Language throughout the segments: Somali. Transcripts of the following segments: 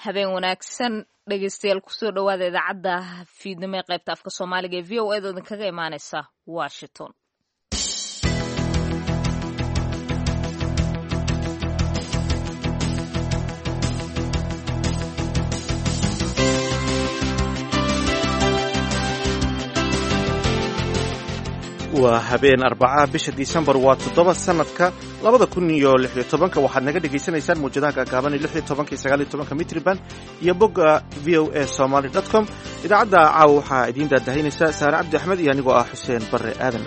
habeen wanaagsan dhegeystayaal kusoo dhowaada idaacadda fiidnimo ee qaybta afka soomaaliga ee v o eed oo idinkaga imaaneysa washington waa habeen arbacaha bisha disembar waa toddoba sanadka labada kun iyo lixyo tobanka waxaad naga dhagaysanaysaan muwjadaha gaagaaban iyo lixyo tobanka iyo sagaal iyo tobanka mitriban iyo bogga v o a somaly dot com idaacadda caawa waxaa idiin daadahaynaysa saare cabdi axmed iyo anigoo ah xuseen barre aadan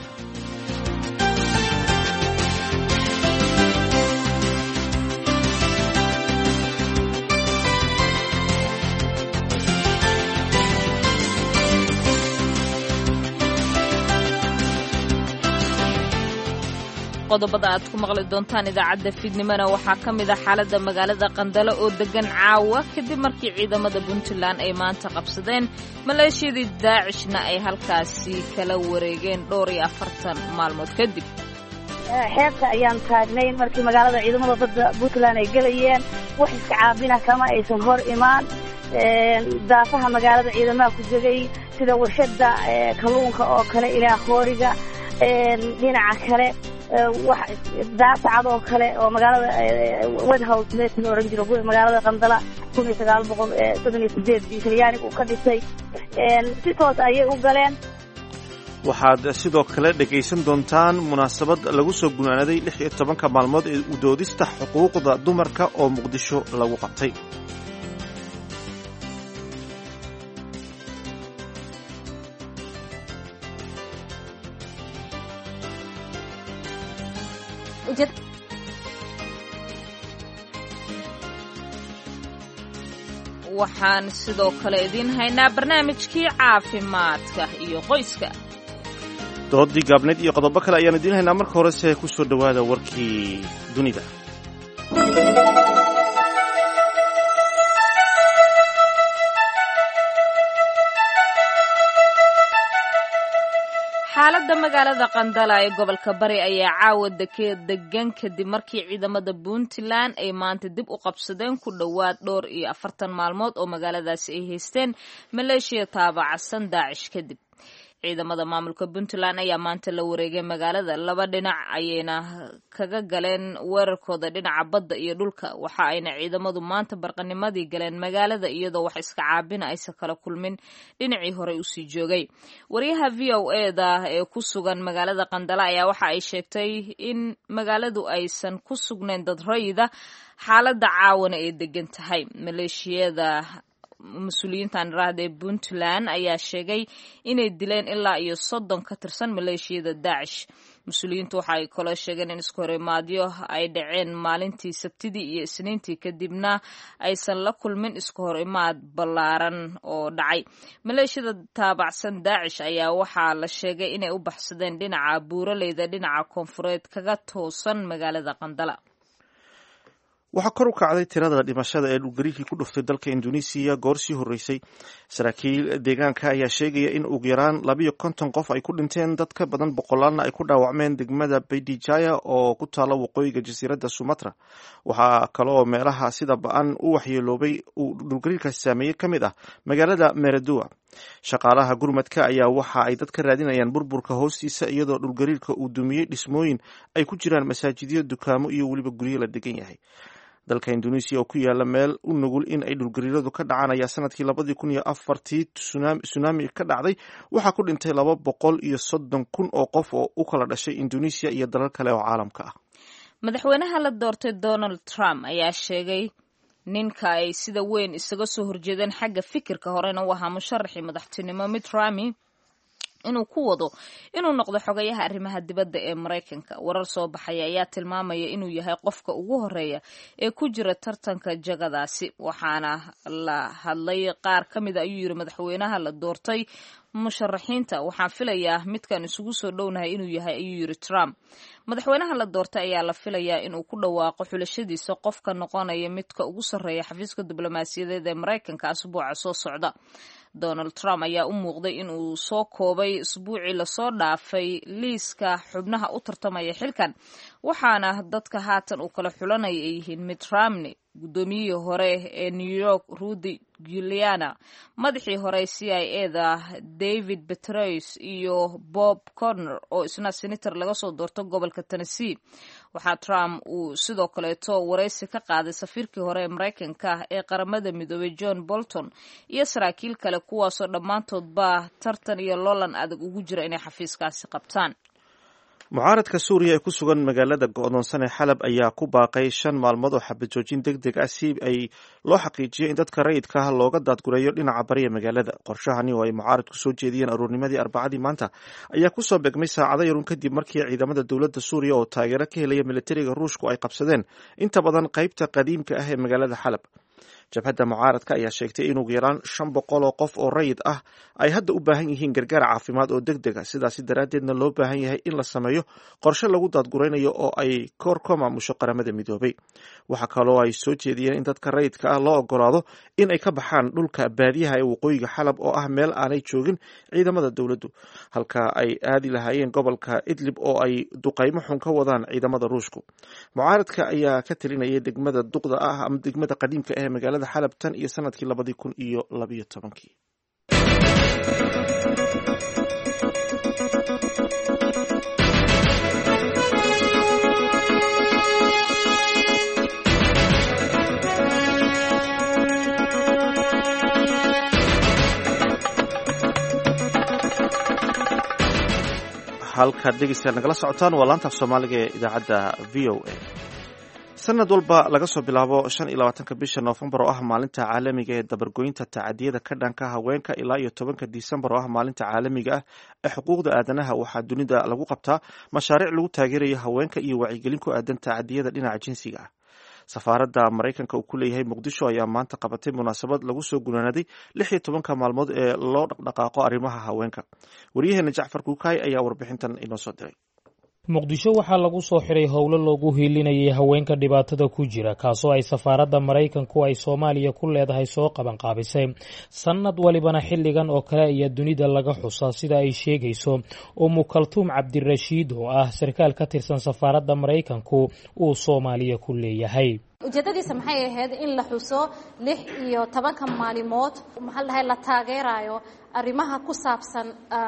qodobada aad ku maqli doontaan idaacadda fiidnimona waxaa ka mid ah xaaladda magaalada qandalo oo degan caawa kadib markii ciidamada puntland ay maanta qabsadeen maleeshiyadii daacishna ay halkaasi kala wareegeen dhowr iyo afartan maalmood kadib xeebta ayaan taagnay markii magaalada ciidamada badda puntland ay gelayeen wax iska caabina kama aysan hor imaan daafaha magaalada ciidamaha ku jegay sida warshada kalluunka oo kale ilaa hooriga dhinaca kale daasacad oo kale oo magaalada wedhouse meesha la ohan jiro magaalada qandala kun iyo sagaal boqol soddon iyo sideed talyaaniga uu ka dhisay si toos ayay u galeen waxaad sidoo kale dhegaysan doontaan munaasabad lagu soo gunaanaday lix iyo tobanka maalmood ee udoodista xuquuqda dumarka oo muqdisho lagu qabtay waxaan sidoo kale idiin haynaa barnaamijkii caafimaadka iyo qoyska doodii gaabneyd iyo qodobo kale ayaan idiin haynaa marka horese ku soo dhowaada warkii dunida xaaladda magaalada qandala ee gobolka bari ayaa caawa degan kadib markii ciidamada puntland ay maanta dib u qabsadeen ku dhowaad dhowr iyo afartan maalmood oo magaaladaasi ay haysteen maleeshiya taabacsan daacish kadib ciidamada maamulka puntland ayaa maanta la wareegay magaalada laba dhinac ayayna kaga galeen weerarkooda dhinaca badda iyo dhulka waxa ayna ciidamadu maanta barqanimadii galeen magaalada iyadoo wax iska caabina aysan kala kulmin dhinacii horey usii joogay wariyaha v o eda ee ku sugan magaalada qandala ayaa waxa ay sheegtay in magaaladu aysan ku sugnayn dad rayida xaaladda caawana ay degan tahay maleeshiyada mas-uuliyiintan iraahda ee puntland ayaa sheegay inay dileen ilaa iyo soddon ka tirsan maleeshiyada daacish mas-uuliyiintu waxa ay kaloo sheegeen in isku horimaadyo ay dhaceen maalintii sabtidii iyo isniintii kadibna aysan la kulmin isku horimaad ballaaran oo dhacay maleeshiyada taabacsan daacish ayaa waxaa la sheegay inay u baxsadeen dhinaca buuraleyda dhinaca koonfureed kaga toosan magaalada qandala waxaa kor u kacday tirada dhimashada ee dhulgariirkii ku dhuftay dalka indonesiya goor sii horreysay saraakiil deegaanka ayaa sheegaya in ugu yaraan labiyo konton qof ay ku dhinteen dad ka badan boqolaalna ay ku dhaawacmeen degmada baydijaya oo ku taala waqooyiga jasiiradda sumatra waxaa kaleoo meelaha sida ba-an u waxyeeloobay uu dhulgariirkaasi saameeyey ka mid ah magaalada meradua shaqaalaha gurmadka ayaa waxa ay dad ka raadinayaan burburka hoostiisa iyadoo dhulgariirka uu dumiyey dhismooyin ay ku jiraan masaajidyo dukaamo iyo weliba guryo la degan yahay dalka indonesiya oo ku yaala meel u nugul in ay dhulgariiradu ka dhacaan ayaa sanadkii labadii kun iyo afartii tsunami ka dhacday waxaa ku dhintay laba boqol iyo soddon kun oo qof oo u kala dhashay indonesiya iyo dalal kale oo caalamka ah madaxweynaha la doortay donald trump ayaa sheegay ninka ay sida weyn isaga soo horjeedeen xagga fikirka horena u ahaa musharaxii madaxtinimo mitt romney inuu ku wado inuu noqdo xogayaha arrimaha dibadda ee maraykanka warar soo baxaya ayaa tilmaamaya inuu yahay qofka ugu horeeya ee ku jira tartanka jagadaasi waxaana la hadlay qaar ka mida ayuu yiri madaxweynaha la doortay musharaxiinta waxaan filayaa midkan isugu soo dhownahay inuu yahay ayuu yiri trump madaxweynaha la doortay ayaa la filayaa inuu ku dhawaaqo xulashadiisa qofka noqonaya midka ugu sarreeya xafiiska diblomaasiyadeed ee maraykanka asbuuca soo socda donald trump ayaa u muuqday inuu soo koobay isbuucii lasoo dhaafay liiska xubnaha u tartamaya xilkan waxaana dadka haatan uu kala xulanaya ay yihiin mitt romney guddoomiyihii hore ee new york rudy giuliana madaxii hore c i e da david betrois iyo bob corner oo isna senator laga soo doorto gobolka tennessee waxaa trump uu sidoo kaleeto waraysi ka qaaday safiirkii hore ee maraykanka ee qaramada midoobay john bolton iyo saraakiil kale kuwaasoo dhammaantoodba tartan iyo loolan adag ugu jira inay xafiiskaasi qabtaan mucaaradka suuriya ee ku sugan magaalada go-doonsan ee xalab ayaa ku baaqay shan maalmood oo xabajoojin deg deg ah si ay loo xaqiijiyo in dadka rayidka ah looga daadgureeyo dhinaca bariya magaalada qorshahani oo ay mucaaradku soo jeediyeen aruurnimadii arbacadii maanta ayaa kusoo begmay saacado yarun kadib markii ciidamada dowladda suuriya oo taageero ka helaya militariga ruushku ay qabsadeen inta badan qaybta qadiimka ah ee magaalada xalab jabhadda mucaaradka ayaa sheegtay in ugu yaraan shan boqol oo qof oo rayid ah ay hadda u baahan yihiin gargaar caafimaad oo deg deg a sidaasi daraaddeedna loo baahan yahay in la sameeyo qorshe lagu daadguraynayo oo ay koor ka maamusho qaramada midoobay waxaa kaloo ay soo jeediyeen in dadka rayidka ah loo ogolaado in ay ka baxaan dhulka baadiyaha ee waqooyiga xalab oo ah meel aanay joogin ciidamada dowladdu halka ay aadi lahaayeen gobolka idlib oo ay duqaymo xun ka wadaan ciidamada ruushku mucaaradka ayaa ka talinayay degmada duqda ah ama degmada qadiimka ah ee magaalada xalab tan iyo sanadkii labadii kun iyo labayo tobankii halkaad dhegeystayaal nagala socotaan waa laantaaf soomaaliga ee idaacadda v o a sanad walba laga soo bilaabo shan iyo labaatanka bisha noofembar oo ah maalinta caalamiga ee dabargoynta tacadiyada ka dhanka haweenka ilaa iyo tobanka disembar oo ah maalinta caalamiga ah ee xuquuqda aadanaha waxaa dunida lagu qabtaa mashaariic lagu taageerayo haweenka iyo wacyigelin ku aadan tacadiyada dhinaca jinsiga ah safaaradda maraykanka uu ku leeyahay muqdisho ayaa maanta qabatay munaasabad lagu soo gunaanaday lix iyo tobanka maalmood ee loo dhaqdhaqaaqo arrimaha haweenka waryaheena jacfar kuukaay ayaa warbixintan inoo soo diray muqdisho waxaa lagu soo xiray howlo loogu hiilinayay haweenka dhibaatada ku jira kaasoo ay safaaradda maraykanku ay soomaaliya ku leedahay soo qabanqaabisay sannad walibana xilligan oo kale ayaa dunida laga xusaa sida ay sheegayso umu kaltuum cabdirashiid oo ah sarkaal ka tirsan safaaradda maraykanku uu soomaaliya ku leeyahay ujeedadiisa maxay ahayd in la xuso lix iyo tobanka maalimood maxaa dhahay la taageerayo arrimaha ku saabsan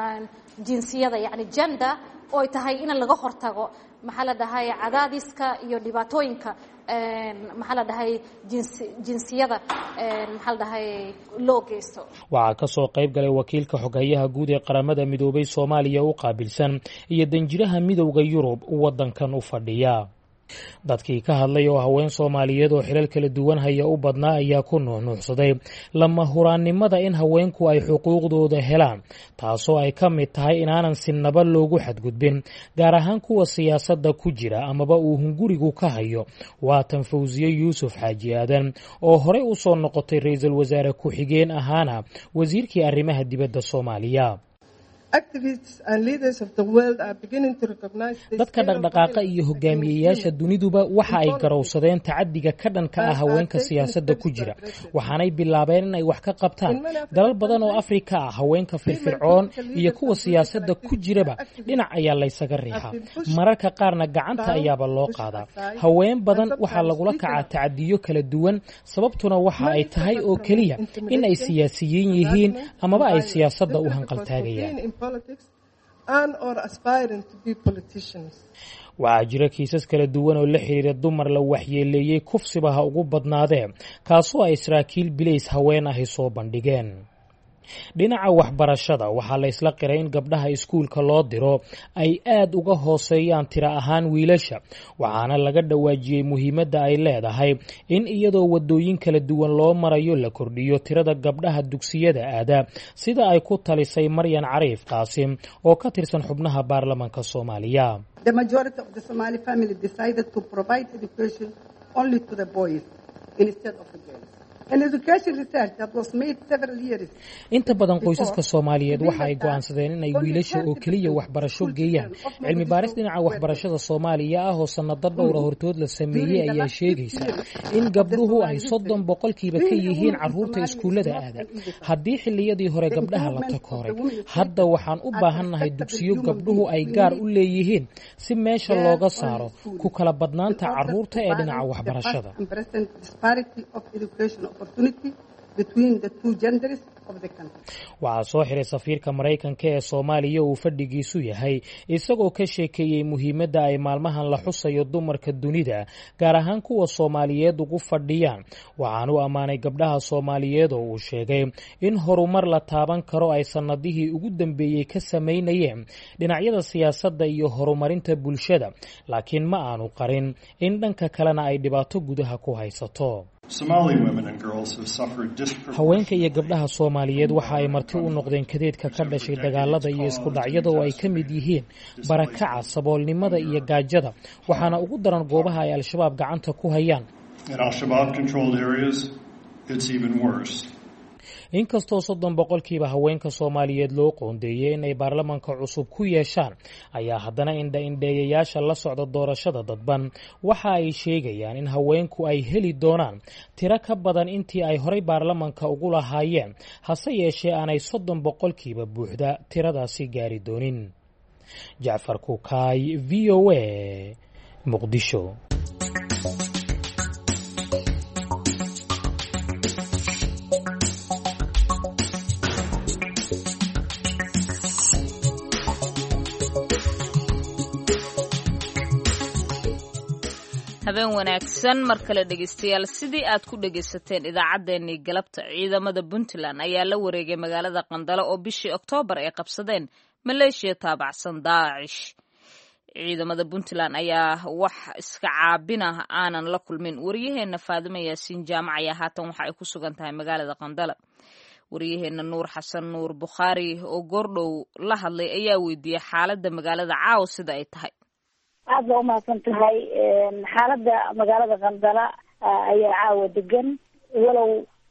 jinsiyada yacni gender oo ay tahay in laga hortago maxaa la dhahay cadaadiska iyo dhibaatooyinka maxaa la dhahay jinsiyada maxaa la dhahay loo geysto waxaa ka soo qayb galay wakiilka xoghayaha guud ee qaramada midoobay soomaaliya u qaabilsan iyo danjiraha midowda yurub waddankan u fadhiya dadkii ka hadlay oo haween soomaaliyeed oo xilal kala duwan haya u badnaa ayaa ku nuuxnuuxsaday lama huraannimada in haweenku ay xuquuqdooda helaan taasoo ay ka mid tahay inaanan sinaba loogu xadgudbin gaar ahaan kuwa siyaasadda ku jira amaba uu hungurigu ka hayo waatan fawsiye yuusuf xaaji aadan oo horey u soo noqotay ra-iisul wasaare ku-xigeen ahaana wasiirkii arrimaha dibadda soomaaliya dadka dhaqdhaqaaqa iyo hogaamiyeyaasha duniduba waxa ay garowsadeen tacadiga ka dhanka ah haweenka siyaasadda ku jira waxaanay bilaabeen in ay wax ka qabtaan dalal badan oo afrika ah haweenka firfircoon iyo kuwa siyaasadda ku jiraba dhinac ayaa laysaga riixaa mararka qaarna gacanta ayaaba loo qaadaa haween badan waxaa lagula kacaa tacadiyo kala duwan sababtuna waxa ay tahay oo keliya in ay siyaasiyiin yihiin amaba ay siyaasadda u hanqaltaagayaan waxaa jira kiisas kala duwan oo la xiriira dumar la waxyeeleeyey kufsiba ha ugu badnaadee kaasoo ay saraakiil bilays haween ahi soo bandhigeen dhinaca waxbarashada waxaa la isla qiray in gabdhaha iskuulka loo diro ay aad uga hooseeyaan tiro ahaan wiilasha waxaana laga dhawaajiyey muhiimadda ay leedahay in iyadoo wadooyin kala duwan loo marayo la kordhiyo tirada gabdhaha dugsiyada aada sida ay ku talisay maryan cariif qaasim oo ka tirsan xubnaha baarlamanka soomaaliya inta badan qoysaska soomaaliyeed waxa ay go'aansadeen in ay wiilasha oo keliya waxbarasho geeyaan cilmi baaris dhinaca waxbarashada soomaaliya ah oo sannado dhowra hortood la sameeyey ayaa sheegaysa in gabdhuhu ay soddon boqolkiiba ka yihiin carruurta iskuullada aada haddii xilliyadii hore gabdhaha la takooray hadda waxaan u baahannahay dugsiyo gabdhuhu ay gaar u leeyihiin si meesha looga saaro ku kala badnaanta carruurta ee dhinaca waxbarashada waxaa soo xiray safiirka maraykanka ee soomaaliya uu fadhigiisu yahay isagoo ka sheekeeyey muhiimadda ay maalmahan la xusayo dumarka dunida gaar ahaan kuwa soomaaliyeed ugu fadhiyaan waxaan u ammaanay gabdhaha soomaaliyeed oo uu sheegay in horumar la taaban karo ay sannadihii ugu dambeeyey ka samaynayeen dhinacyada siyaasadda iyo horumarinta bulshada laakiin ma aanu qarin in dhanka kalena ay dhibaato gudaha ku haysato haweenka iyo gabdhaha soomaaliyeed waxa ay marti u noqdeen kadeedka ka dhashay dagaalada iyo isku dhacyada oo ay ka mid yihiin barakaca saboolnimada iyo gaajada waxaana ugu daran goobaha ay al-shabaab gacanta ku hayaan inkastoo soddon boqolkiiba haweenka soomaaliyeed loo qoondeeyey in ay baarlamanka cusub ku yeeshaan ayaa haddana indha-indheeyayaasha la socda doorashada dadban waxa ay sheegayaan in haweenku ay heli doonaan tiro ka badan intii ay horay baarlamanka ugu lahaayeen hase yeeshee aanay soddon boqolkiiba buuxda tiradaasi gaari doonin jacfar kukaay v o a muqdisho habeen wanaagsan mar kale dhegeystayaal sidii aad ku dhegaysateen idaacaddeenii galabta ciidamada puntland ayaa la wareegay magaalada qandalo oo bishii oktoobar ay qabsadeen maleeshiya taabacsan daacish ciidamada puntland ayaa wax iska caabinah aanan la kulmin waryaheena faadimo yaasiin jaamac ayaa haatan waxa ay ku sugan tahay magaalada qandala waryaheena nuur xasan nuur bukhaari oo goordhow la hadlay ayaa weydiiyey xaaladda magaalada caawa sida ay tahay aad baa umahadsan tahay xaaladda magaalada qandala ayaa caawa degan walow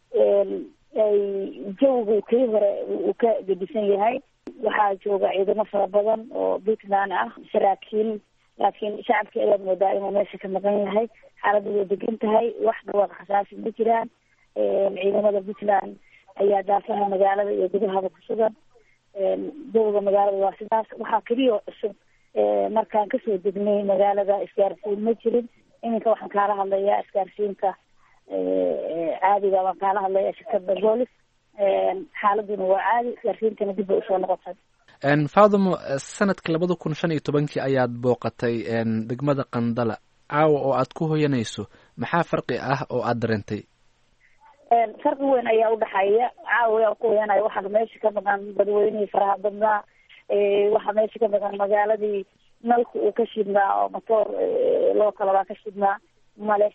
ay jawigu kii hore uu ka gedisan yahay waxaa jooga ciidamo fara badan oo puntland ah saraakiil laakiin shacabkii ayaad moodaa inuu meesha ka maqan yahay xaaladda way degan tahay wax dhawaaq khasaasi ma jiraan ciidamada puntland ayaa daafaha magaalada iyo gudahaba ku sugan jawiga magaalada waa sidaas waxaa keliya cusub markaan kasoo degnay magaalada isgaarsiin ma jirin iminka waxaan kaala hadlayaa isgaarsiinka caadiga baan kaala hadlaya shirkada boolis xaaladuna waa caadi isgaarsiintana dib bay usoo noqotay faadamo sanadka labada kun shan iyo tobankii ayaad booqatay degmada qandala caawa oo aad ku hoyanayso maxaa farqi ah oo aad dareentay farqi weyn ayaa udhaxeeya caawa aan ku hoyanaya waxaa meesha ka maqan dadweynihii faraha badnaa waxaa meesha ka maqan magaaladii nalka uu ka shidnaa oo motoor loo kalabaa ka shidnaa male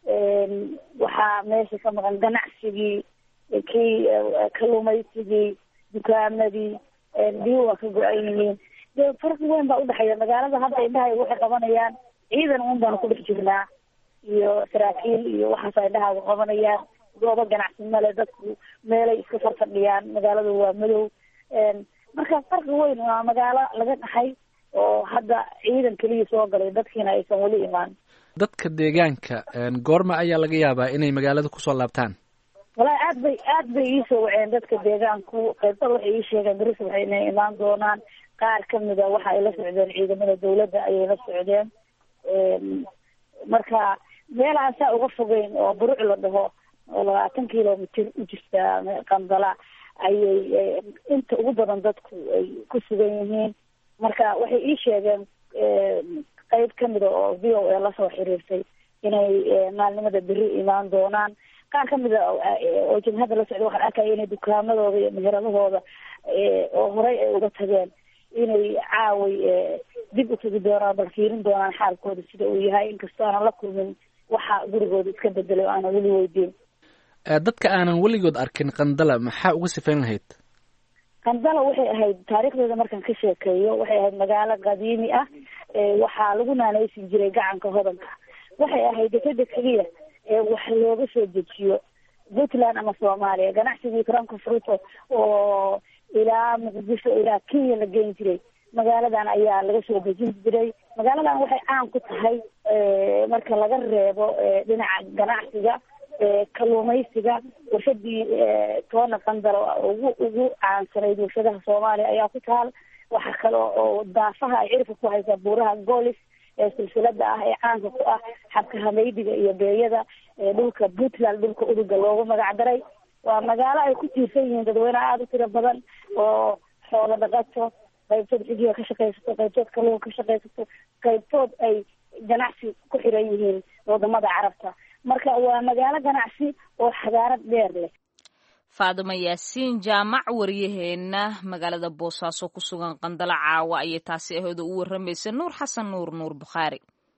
waxaa meesha ka maqan ganacsigii kii kalumaysigii dukaamadii biyo waa ka go-an yihiin de farqi weyn baa udhexeeya magaalada hadda indhahay waxay qabanayaan ciidan un baanu ku dhex jirnaa iyo saraakiil iyo waxaas indhahaaga qabanayaan goobo ganacsi male dadku meelay iska farfadhiyaan magaaladu waa madow marka farqi weyn waa magaalo laga dhaxay oo hadda ciidan keliya soo galay dadkiina aysan weli imaan dadka deegaanka goorma ayaa laga yaabaa inay magaalada kusoo laabtaan walahi aad bay aad bay iisoo waceen dadka deegaanku qaybtada waxay ii sheegeen beris waxay inay imaan doonaan qaar kamida waxa ay la socdeen ciidamada dawladda ayay la socdeen marka meel aan saa uga fogeyn oo buruc la dhaho oo labaatan kilomitr u jirta qandala ayay inta ugu badan dadku ay ku sugan yihiin marka waxay ii sheegeen qeyb kamida oo v o a lasoo xiriirtay inay maalnimada beri imaan doonaan qaar kamida oo jabhadda la socda waxaan arkaya inay dukaamadooda iyo meheradahooda oo horey ay uga tageen inay caaway dib utagi doonaan bal fiirin doonaan xaalkooda sida uu yahay inkastoo aanan la kulmin waxa gurigooda iska bedelay o aanan weli weydiin dadka aanan weligood arkin qandala maxaa uga sifayn lahayd qandala waxay ahayd taariikhdeeda markaan ka sheekeeyo waxay ahayd magaalo qadiimi ah waxaa lagu naanaysi jiray gacanka hodanka waxay ahayd dekeda keliya wax looga soo dejiyo puntland ama soomaaliya ganacsigii karanka fruto oo ilaa muqdisho ilaa kenya la geyn jiray magaaladan ayaa laga soo dejin jiray magaaladan waxay caan ku tahay marka laga reebo dhinaca ganacsiga kalluumaysiga warshadii toona qandalo ugu ugu caansanayd warshadaha soomaaliya ayaa ku taal waxaa kale oo daafaha ay cirka ku haysaa buuraha goolis ee silsilada ah ee caanka ku ah xabka hameydiga iyo beeyada dhulka puntland dhulka uduga loogu magac daray waa magaalo ay ku tiirsan yihiin dadweyneha aada u tiro badan oo xoolo dhaqato qaybtood xigiga ka shaqaysato qaybtood kalluun ka shaqaysato qaybtood ay ganacsi ku xiran yihiin wadamada carabta marka waa magaalo ganacsi oo xadaarad dheer leh faadimo yaasiin jaamac waryaheena magaalada boosaaso ku sugan qandalo caawa ayay taasi ahooda u waramaysa nuur xasan nuur nuur bukhaari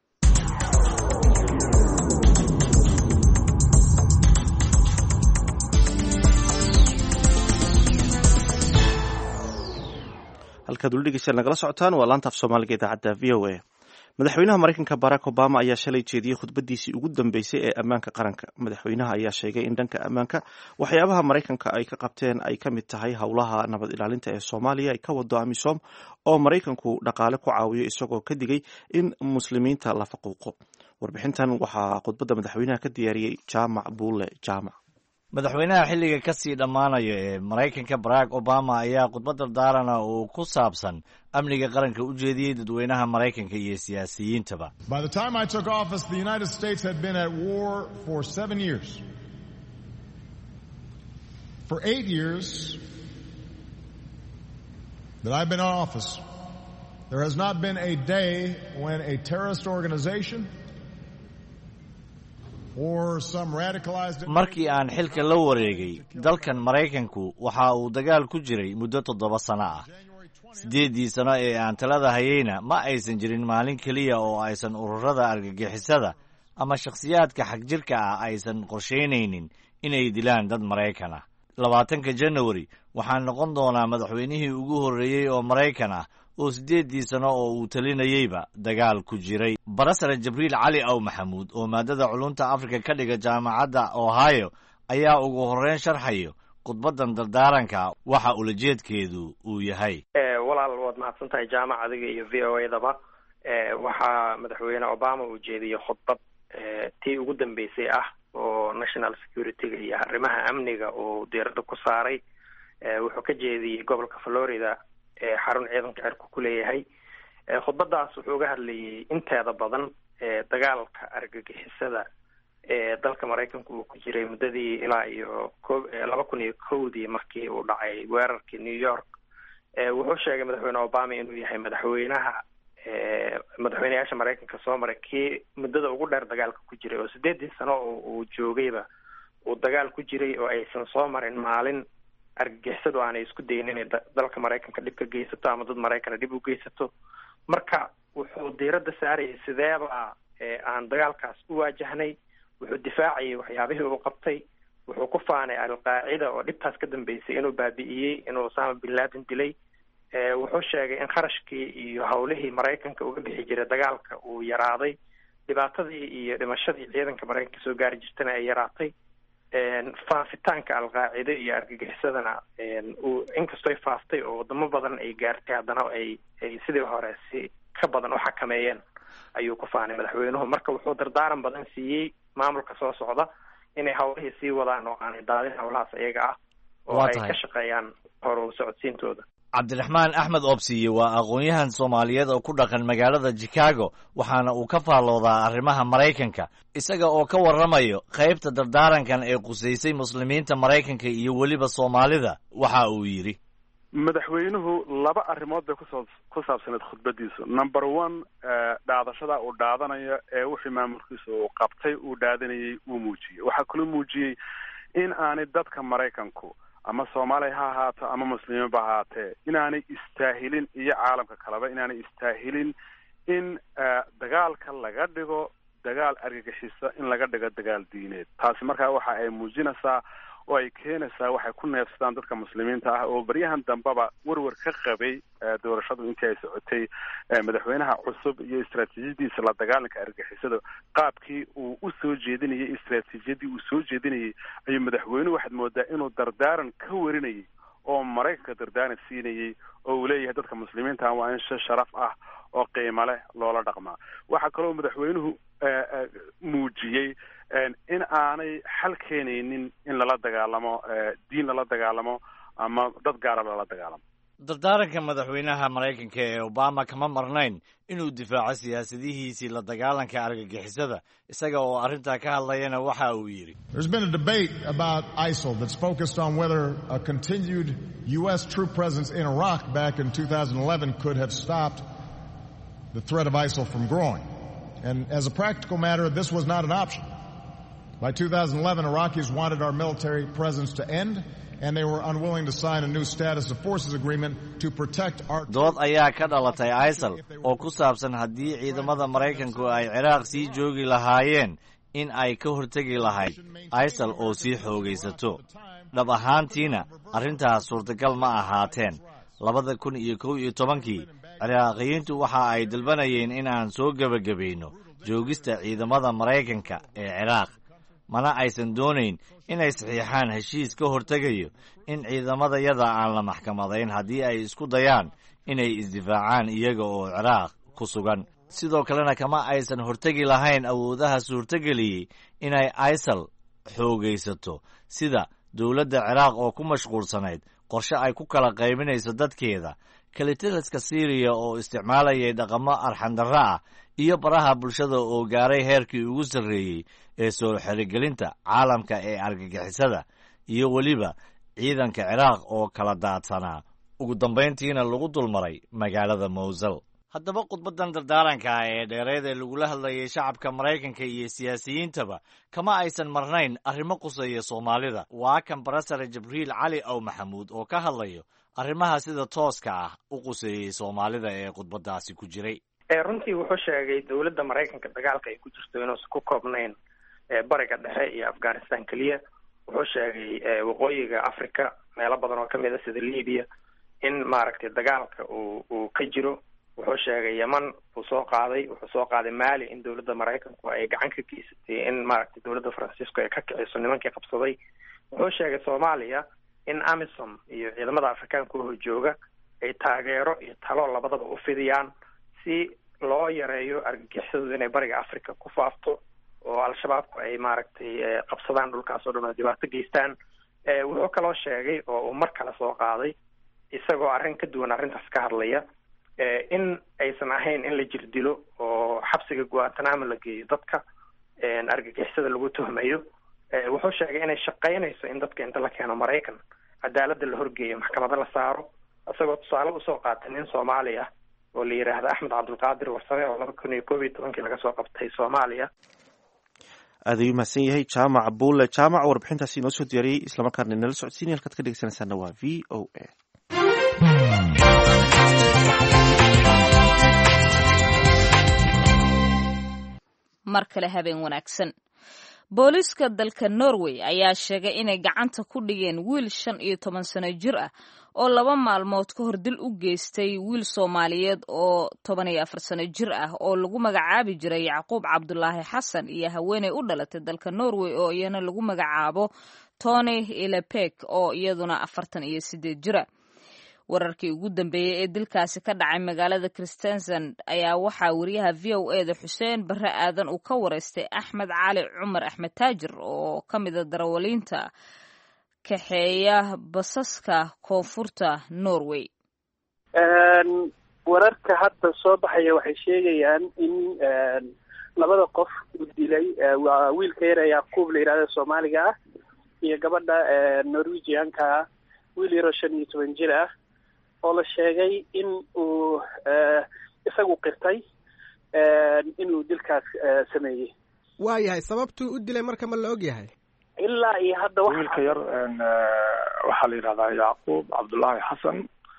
halkaad weli dhegeystayaal nagala socotaan waa laanta af soomaaliga idaacadda v o a madaxweynaha maraykanka barack obama ayaa shalay jeediyey khudbadiisii ugu dambeysay ee ammaanka qaranka madaxweynaha ayaa sheegay in dhanka ammaanka waxyaabaha maraykanka ay ka qabteen ay ka mid tahay howlaha nabad ilaalinta ee soomaaliya ay ka wado amisom oo maraykanku dhaqaale ku caawiyo isagoo ka digay in muslimiinta la faquuqo warbixintan waxaa khudbadda madaxweynaha ka diyaariyey jaamac buule jaamac madaxweynaha xilliga ka sii dhammaanaya ee maraykanka barack obama ayaa khudbad dardaarana uu ku saabsan amniga qaranka u jeediyey dadweynaha maraykanka iyo siyaasiyiintaba By the time I took office, the United States had been at war for seven years. For eight years that I've been in office, there has not been a day when a terrorist organization or some radicalized markii aan xilka la wareegay dalkan maraykanku waxa uu dagaal ku jiray muddo toddoba sano ah siddeeddii sano ee aan talada hayeyna ma aysan jirin maalin keliya oo aysan ururada argagixisada ama shakhsiyaadka xagjirka ah aysan qorshaynaynin inay dilaan dad maraykan ah labaatanka janawari waxaan noqon doonaa madaxweynihii ugu horreeyey oo maraykan ah oo siddeeddii sano oo uu talinayeyba dagaal ku jiray barasare jibriil cali aw maxamuud oo maadada culunta afrika ka dhiga jaamacadda ohio ayaa ugu horreyn sharxayo khudbaddan dardaaranka waxa ulajeedkeedu uu yahay walaal waad mahadsan tahay jaamac adiga iyo v o edaba waxaa madaxweyne obama uu jeediyey khudbad tii ugu dambeysay ah oo national security-ga iyo arrimaha amniga uu diiradda ku saaray wuxuu ka jeediyey gobolka florida ee xarun ciidanka cirku ku leeyahay khudbadaas wuxuu uga hadlayay inteeda badan dagaalka argagixisada ee dalka maraykanku uu ku jiray muddadii ilaa iyo ko laba kun iyo kowdii markii uu dhacay weerarkii new york wuxuu sheegay madaxweyne obama inuu yahay madaxweynaha madaxweyneyaasha maraykanka soo maray kii muddada ugu dheer dagaalka ku jiray oo sideedii sano oo uu joogayba uu dagaal ku jiray oo aysan soo marin maalin argagixisadu aanay isku dayin inay dalka maraykanka dhib ka geysato ama dad maraykana dhib u geysato marka wuxuu diiradda saarayay sideeba aan dagaalkaas u waajahnay wuxuu difaacayay waxyaabihii uu qabtay wuxuu ku faanay alqaacida oo dhibtaas ka dambeysay inuu baabi'iyey inuu osama bin laden dilay wuxuu sheegay in kharashkii iyo howlihii maraykanka uga bixi jiray dagaalka uu yaraaday dhibaatadii iyo dhimashadii ciidanka maraykanka soo gaari jirtana ay yaraatay faafitaanka alqaacide iyo argagixisadana uu inkastoo ay faaftay oo wadamo badan ay gaartay haddana ay ay sidii hore si ka badan u xakameeyeen ayuu ku faanay madaxweynuhu marka wuxuu dardaaran badan siiyey maamulka soo socda inay howlihii sii wadaan oo aanay daadin howlahaas iyaga ah oo ay ka shaqeeyaan horu socodsiintooda cabdiraxmaan axmed oobsiye waa aqoon-yahan soomaaliyeed oo ku dhaqan magaalada chicago waxaana uu ka faalloodaa arrimaha maraykanka isaga oo ka warramayo qaybta dardaarankan ee qusaysay muslimiinta maraykanka iyo weliba soomaalida waxa uu yidhi madaxweynuhu laba arrimood bay kusoo ku saabsaneed khudbadiisu number one dhaadashada uu dhaadanayo ee wixii maamulkiisa uu qabtay uu dhaadanayay uu muujiyey waxaa kaloo muujiyey in aanay dadka maraykanku ama soomaaliya ha ahaato ama muslimiinba ha ahaatee inaanay istaahilin iyo caalamka kaleba inaanay istaahilin in dagaalka laga dhigo dagaal argagixisa in laga dhigo dagaal diineed taasi markaa waxa ay muujinaysaa oo ay keenaysaa waxay ku neefsadaan dadka muslimiinta ah oo baryahan dambeba werwer ka qabay doorashadu intii ay socotay madaxweynaha cusub iyo istraatiijiyadiisa la dagaalanka argixisada qaabkii uu u soo jeedinayay istraatiijiyadii uu soo jeedinayay ayuu madaxweynuhu waxaad moodaa inuu dardaaran ka warinayay oo maraykanka dardaaran siinayay oo uu leeyahay dadka muslimiinta waa in si sharaf ah oo qiimo leh loola dhaqmaa waxaa kaloo madaxweynuhu muujiyey in aanay xal keenaynin in lala dagaalamo diin lala dagaalamo ama dad gaara lala dagaalamo dardaaranka madaxweynaha maraykanka ee obama kama marnayn inuu difaaco siyaasadihiisii la dagaalanka argagixisada isaga oo arrintaa ka hadlayana waxa uu yidhi There's been a debate about ISIL that's focused on whether a continued U.S. troop presence in Iraq back in 2011 could have stopped the threat of ISIL from growing. And as a practical matter, this was not an option. By 2011, Iraqis wanted our military presence to end, and they were unwilling to sign a new status of forces agreement to protect our. dood ayaa ka dhalatay isal oo ku saabsan haddii ciidamada maraykanku ay ciraaq sii joogi lahaayeen in ay ka hortegi lahayd isal oo sii xoogaysato dhab ahaantiina arrintaas suurtagal ma ahaateen labada kun iyo kow iyo tobankii ciraaqiyiintu waxa ay dalbanayeen in aan soo gebagabayno joogista ciidamada maraykanka ee ciraaq mana aysan doonayn inay saxiixaan heshiis ka hortegayo in ciidamadayada aan la maxkamadayn haddii ay isku dayaan inay isdifaacaan iyaga oo ciraaq ku sugan sidoo kalena kama aysan hortegi lahayn awoodaha suurtogeliyey inay isal xoogaysato sida dowladda ciraaq oo ku mashquulsanayd qorshe ay ku kala qaybinayso dadkeeda kalitaliska syriya oo isticmaalayay dhaqamo arxandarro ah iyo baraha bulshada oo gaaray heerkii ugu sarreeyey ee soo xerigelinta caalamka ee argagixisada iyo weliba ciidanka ciraaq oo kala daadsanaa ugu dambayntiina lagu dulmaray magaalada mowsel haddaba khudbaddan dardaaranka ah ee dheereed ee lagula hadlayay shacabka maraykanka iyo siyaasiyiintaba kama aysan marnayn arrimo quseeya soomaalida waa kan barasare jibriil cali ow maxamuud oo ka hadlayo arrimaha sida tooska ah u quseeyey soomaalida ee khudbaddaasi ku jiray runtii wuxuu sheegay dowladda maraykanka dagaalka ay ku jirto inuusan ku koobnayn bariga dhexe iyo afghanistan keliya wuxuu sheegay waqooyiga africa meelo badan oo kamid a sida libya in maaragtay dagaalka uu uu ka jiro wuxuu sheegay yeman uu soo qaaday wuxuu soo qaaday mali in dowladda maraykanku ay gacan ka geysatay in maaragtay dowladda francisco ay ka kiciso nimankii qabsaday wuxuu sheegay soomaaliya in amisom iyo ciidamada afrikaanka oo jooga ay taageero iyo talo labadaba u fidiyaan si loo yareeyo argagixisadu inay bariga africa ku faafto oo al-shabaabku ay maaragtay qabsadaan dhulkaas oo dhan oo dhibaato geystaan wuxuu kaloo sheegay oo uu mar kale soo qaaday isagoo arrin ka duwan arrintaas ka hadlaya in aysan ahayn in la jirdilo oo xabsiga guantanamo la geeyo dadka argagixisada lagu tuhmayo wuxuu sheegay inay shaqaynayso in dadka inta la keeno maraykan cadaaladda la horgeeyo maxkamado la saaro isagoo tusaale usoo qaatay nin soomaali ah oo la yidhaahdo axmed cabdulqaadir warsame oo laba kun iyo koob iyo tobankii laga soo qabtay soomaaliya aad ayuu mahadsan yahay jaamac buule jaamac warbixintaasi inoo soo diyaariyey islamarkaana inala socodsiinaya halkaad ka dhegeysanaysaana waa v o a mar kale habeen wanaagsan booliiska dalka norway ayaa sheegay inay gacanta ku dhigeen wiil shan iyo toban sano jir ah oo laba maalmood ka hor dil u geystay wiil soomaaliyeed oo toban iyo afar sano jir ah oo lagu magacaabi jiray yacquub cabdulaahi xasan iyo haweeney u dhalatay dalka norway oo iyana lagu magacaabo tony ilepek oo iyaduna afartan iyo sideed jira wararkii ugu dambeeyey ee dilkaasi ka dhacay magaalada christensen ayaa waxaa wariyaha v o e da xuseen barre aadan uu ka wareystay axmed cali cumar axmed taajir oo ka mida darawaliinta kaxeeya basaska koonfurta norway wararka hadda soo baxaya waxay sheegayaan in labada qof uu dilay waa wiilka yar ee yacquub la yidhahda soomaaliga ah iyo gabadha norwegianka ah wiil yaroo shan iyo toban jir ah oo la sheegay in uu isagu qirtay inuu dilkaas sameeyey waa yahay sababtuu u dilay marka ma la og yahay ilaa iyo hadda wa wiilka yar waxaa la yidhahdaa yacquub cabdullaahi xasan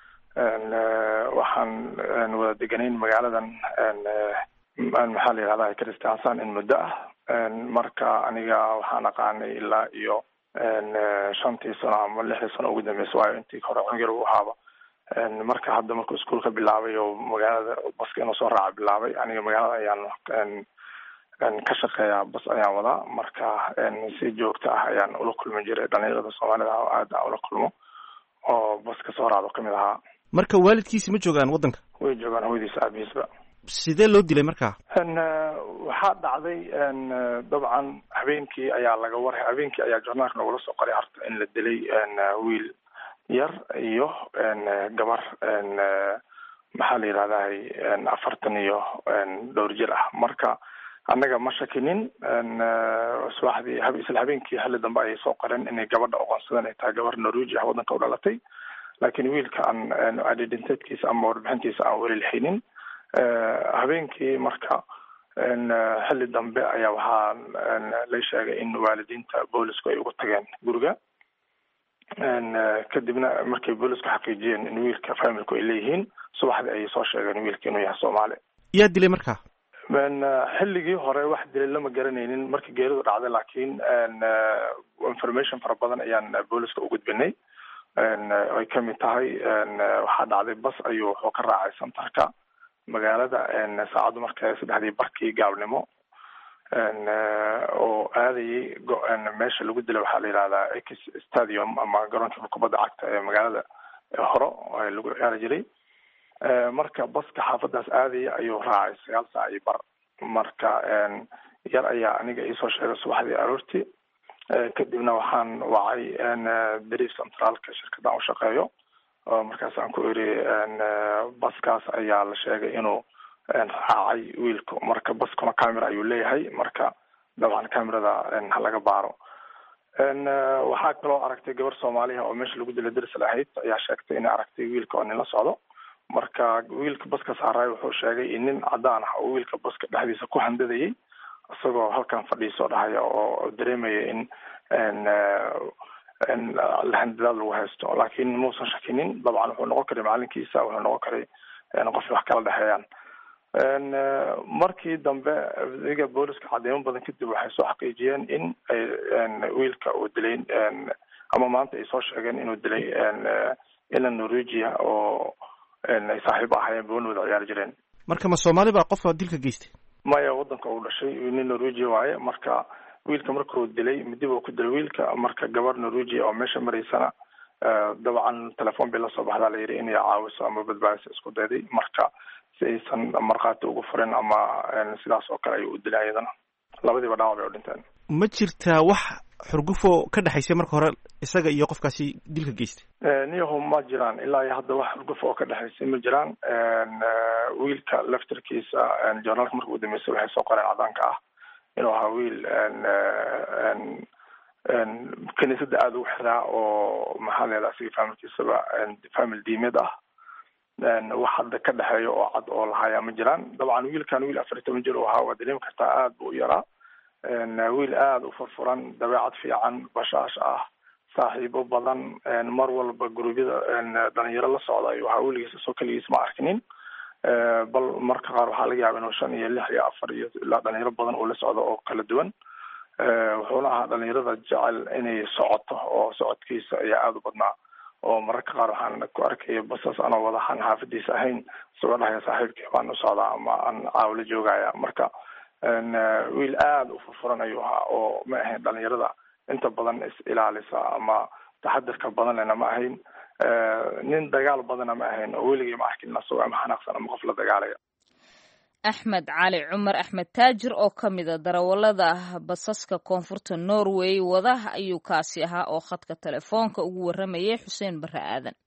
waxaan wada deganayn magaaladan maxaa la yidhahdaa kristiansan in muddo ah marka aniga waxaan aqaanay ilaa iyo shantii sano ama lixdii sano ugu dambeysa waayo intii hore cunyar u ahaaba marka hadda markuu iskuolka bilaabay oo magaalada baska inuu soo raaca bilaabay aniga magaalada ayaan ka shaqeeyaa bas ayaan wadaa marka si joogto ah ayaan ula kulmi jiray dhalinyarada soomaalida oo aad aan ula kulmo oo baska soo raacdo kamid ahaa marka waalidkiisi ma joogaan waddanka way joogaan hooyadiisa aabihiisba sidee loo dilay marka waxaa dhacday dabcan habeenkii ayaa laga waray habeenkii ayaa journaalka nogula soo qoray horta in la dilay wiil yar iyo gabar maxaa la yidhahdahay afartan iyo dhowr jir ah marka annaga ma shakinin subaxdii isla habeenkii xilli dambe ayay soo qoreen inay gabadha oqoonsadeen ay tahay gabar norwegia ah waddanka u dhalatay laakiin wiilka aan identitekiisa ama warbixintiisa aan weli lahaynin habeenkii marka xilli dambe ayaa waxaa la sheegay in waalidiinta boolisku ay ugu tageen guriga kadibna markay boolisku xaqiijiyeen in wiilka familku ay leeyihiin subaxdii ayay soo sheegeen wiilka inuu yahay soomaali yaa dilay marka xilligii hore wax dilay lama garanaynin markii geeridu dhacday laakiin information fara badan ayaan booliska u gudbinay ay kamid tahay waxaa dhacday bas ayuu wuxuu ka raacay santarka magaalada saacaddu marka saddexdii barkii gaabnimo oo aadayay meesha lagu dilay waxaa la yihahdaa x stadium ama garoonka kubadda cagta ee magaalada horo lagu ciyaari jiray marka baska xaafadaas aadaya ayuu raacay sagaal saac iyo bar marka yar ayaa aniga iisoo sheegay subaxdii aroortii kadibna waxaan wacay dariif centraalka shirkadaan ushaqeeyo markaasaan ku iri baskaas ayaa la sheegay inuu raacay wiilku marka baskuna camera ayuu leeyahay marka dabcan camerada ha laga baaro waxaa kaloo aragtay gabar soomaaliya oo meesha lagu dilay daris lahayd ayaa sheegtay inay aragtay wiilka oo nin la socdo marka wiilka baska saaraay wuxuu sheegay in nin cadaan ah oo wiilka baska dhexdiisa ku handadayay isagoo halkan fadhiisoo dhahaya oo dareemaya in handadaad lagu haysto laakiin muusan shakinin dabcan wuxuu noqon karay macalinkiisa wuxuu noqon karay qof wax kala dhexeeyaan markii dambe iga booliska cadeymo badan kadib waxay soo xaqiijiyeen in wiilka uu dilay ama maanta ay soo sheegeen inuu dilay ilan norwegia oo ay saaxiib ahaayeen booni wada ciyaari jireen marka ma soomaali baa qofka dilka geystay maya waddanka uu dhashay nin norwegia waaye marka wiilka markuu dilay midib uu ku dilay wiilka marka gabar norwegia oo meesha maraysana dabcan telefoon bay lasoo baxdaa la yidhi inay caawiso ama badbaadiso isku dayday marka si aysan markhaati ugu furin ama sidaas oo kale ayuu u dilay ayadana labadiiba dhaawac bay u dhinteen ma jirtaa wax xurgufo ka dhexaysay marka hore isaga iyo qofkaasi dilka geystay niyahu ma jiraan ilaa iyo hadda wax xurguf oo ka dhexaysay ma jiraan wiilka laftarkiisa journaalka marka u dambeysay waxay soo qoreen cadaanka ah inuu ahaa wiil kiniisadda aada ugu xiraa oo maxaa leedaha asiga familkiisaba famil diimeed ah wax hadda ka dhexeeya oo cad oo lahayaa ma jiraan dabcan wiilkan wiil afar iyo toban jir u ahaa waa dareemi kartaa aada buu u yaraa wiil aada u furfuran dabeecad fiican bashaash ah saaxiibo badan mar walba guruubyada dhalinyaro la socda ayuu ahaa weligiisa soo keligiis ma arkinin bal marka qaar waxaa laga yaaba inuu shan iyo lix iyo afar iyo ilaa dhalinyaro badan uu la socdo oo kala duwan wuxuuna ahaa dhalinyarada jecel inay socoto oo socodkiisa ayaa aada u badnaa oo mararka qaar waxaan ku arkaya basas anoo wadahan xaafadiisa ahayn isagoo dhahaya saaxiibkii baan u socdaa ama aan caawla joogaya marka wiil aada u furfuran ayuu ahaa oo ma ahayn dhalinyarada inta badan is ilaalisa ama taxadirka badan lena ma ahayn nin dagaal badana ma ahayn oo weligii ma arkin asagoo ama xanaaqsan ama qof la dagaalaya axmed cali cumar axmed taajir oo ka mida darawalada basaska koonfurta norway wada ayuu kaasi ahaa oo khadka telefoonka ugu waramayay xuseen bare aadan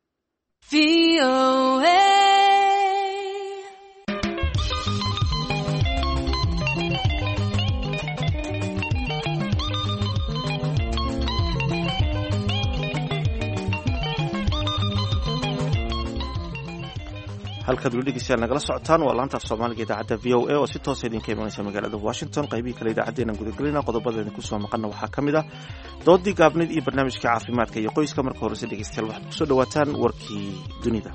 halkaad weli dhegeystayaal nagala socotaan waa laanta af soomaaliga idaacadda v o a oo si toosa idinka imanaysa magaalada washington qaybihii kale idaacaddeenan gudagelina qodobada idinku soo maqanna waxaa ka mid ah doodii gaabnayd iyo barnaamijka caafimaadka iyo qoyska marka horese dhegeystayaal waxaad kusoo dhawaataan warkii dunida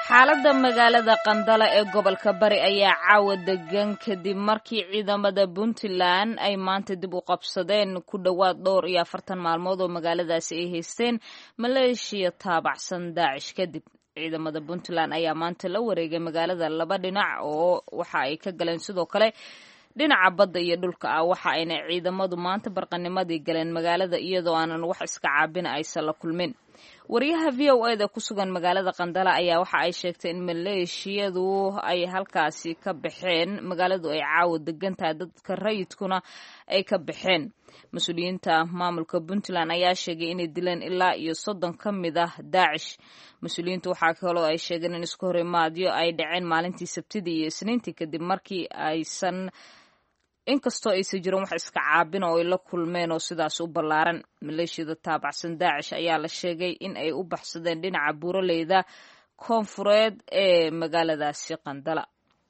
xaaladda magaalada qandala ee gobolka bari ayaa caawa degan kadib markii ciidamada puntland ay maanta dib u qabsadeen ku dhowaad dhowr iyo afartan maalmood oo magaaladaasi ay haysteen maleeshiya taabacsan daacish kadib ciidamada puntland ayaa maanta la wareegay magaalada laba dhinac oo waxa ay ka galeen sidoo kale dhinaca badda iyo dhulka ah waxa ayna ciidamadu maanta barqanimadii galeen magaalada iyadoo aanan wax iska caabina aysan la kulmin wariyaha v o eda ku sugan magaalada qandala ayaa waxa ay sheegtay in maleeshiyadu ay halkaasi ka baxeen magaaladu ay caawa degan tahay dadka rayidkuna ay ka baxeen mas-uuliyiinta maamulka puntland ayaa sheegay inay dileen ilaa iyo soddon ka mid ah daacish mas-uuliyiintu waxaa kaloo ay sheegeen in isku horimaadyo ay dhaceen maalintii sabtidii iyo isniintii kadib markii aysan inkastoo aysan jirin wax iska caabin oo ay la kulmeen oo sidaas u ballaaran maleeshiyada taabacsan daacish ayaa la sheegay in ay u baxsadeen dhinaca buuraleyda koonfureed ee magaaladaasi qandala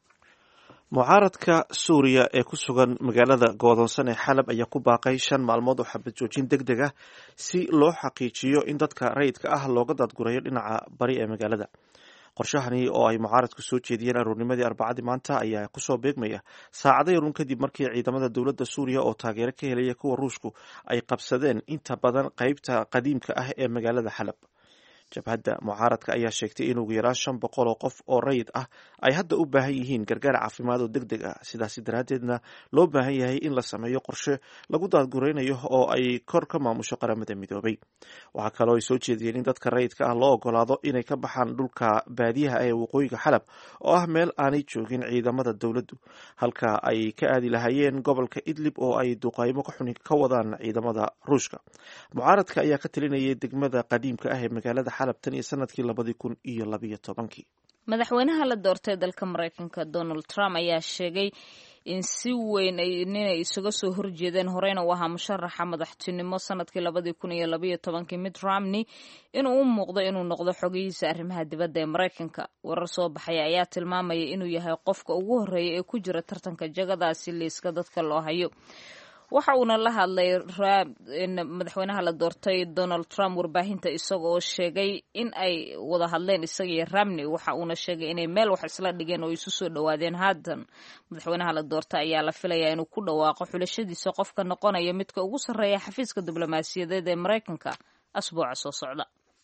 mucaaradka suuriya ee ku sugan magaalada go'doonsan ee xalab ayaa ku baaqay shan maalmood oo xabad joojin deg deg ah si loo xaqiijiyo in dadka rayidka ah looga daadgurayo dhinaca bari ee magaalada qorshahani oo ay mucaaradku soo jeediyeen aroornimadii arbacadii maanta ayaa kusoo beegmaya saacado yarun kadib markii ciidamada dowladda suuriya oo taageero ka helaya kuwa ruushku ay qabsadeen inta badan qeybta qadiimka ah ee magaalada xalab jabhadda mucaaradka ayaa sheegtay in ugu yaraan shan boqol oo qof oo rayid ah ay hadda u baahan yihiin gargaar caafimaad oo deg deg ah sidaasi daraaddeedna loo baahan yahay in la sameeyo qorshe lagu daadguraynayo oo ay kor ka maamusho qaramada midoobay waxaa kaloo ay soo jeediyeen in dadka rayidka ah loo ogolaado inay ka baxaan dhulka baadiyaha ee waqooyiga xalab oo ah meel aanay joogin ciidamada dowladdu halka ay ka aadi lahaayeen gobolka idlib oo ay duqaymo ka xuni ka wadaan ciidamada ruushka mucaaradka ayaa ka talinayay degmada qadiimka ah ee magaalada tan iyo sanadkii labadii kun iyo labiyo tobankii madaxweynaha la doortay dalka maraykanka donald trump ayaa sheegay in si weyn inay isaga soo horjeedeen horeyna u ahaa musharaxa madaxtinimo sanadkii labadii kun iyo labayo tobankii mitt romney inuu u muuqdo inuu noqdo xogihiisa arrimaha dibadda ee maraykanka warar soo baxaya ayaa tilmaamaya inuu yahay qofka ugu horreeya ee ku jira tartanka jagadaasi liiska dadka loo hayo waxa uuna la hadlay madaxweynaha la doortay donald trump warbaahinta isaga oo sheegay in ay wada hadleen isaga iyo ramney waxa uuna sheegay inay meel wax isla dhigeen oo isu soo dhowaadeen haatan madaxweynaha la doortay ayaa la filayaa inuu ku dhawaaqo xulashadiisa qofka noqonaya midka ugu sarreeya xafiiska diblomaasiyadeed ee maraykanka asbuuca soo socda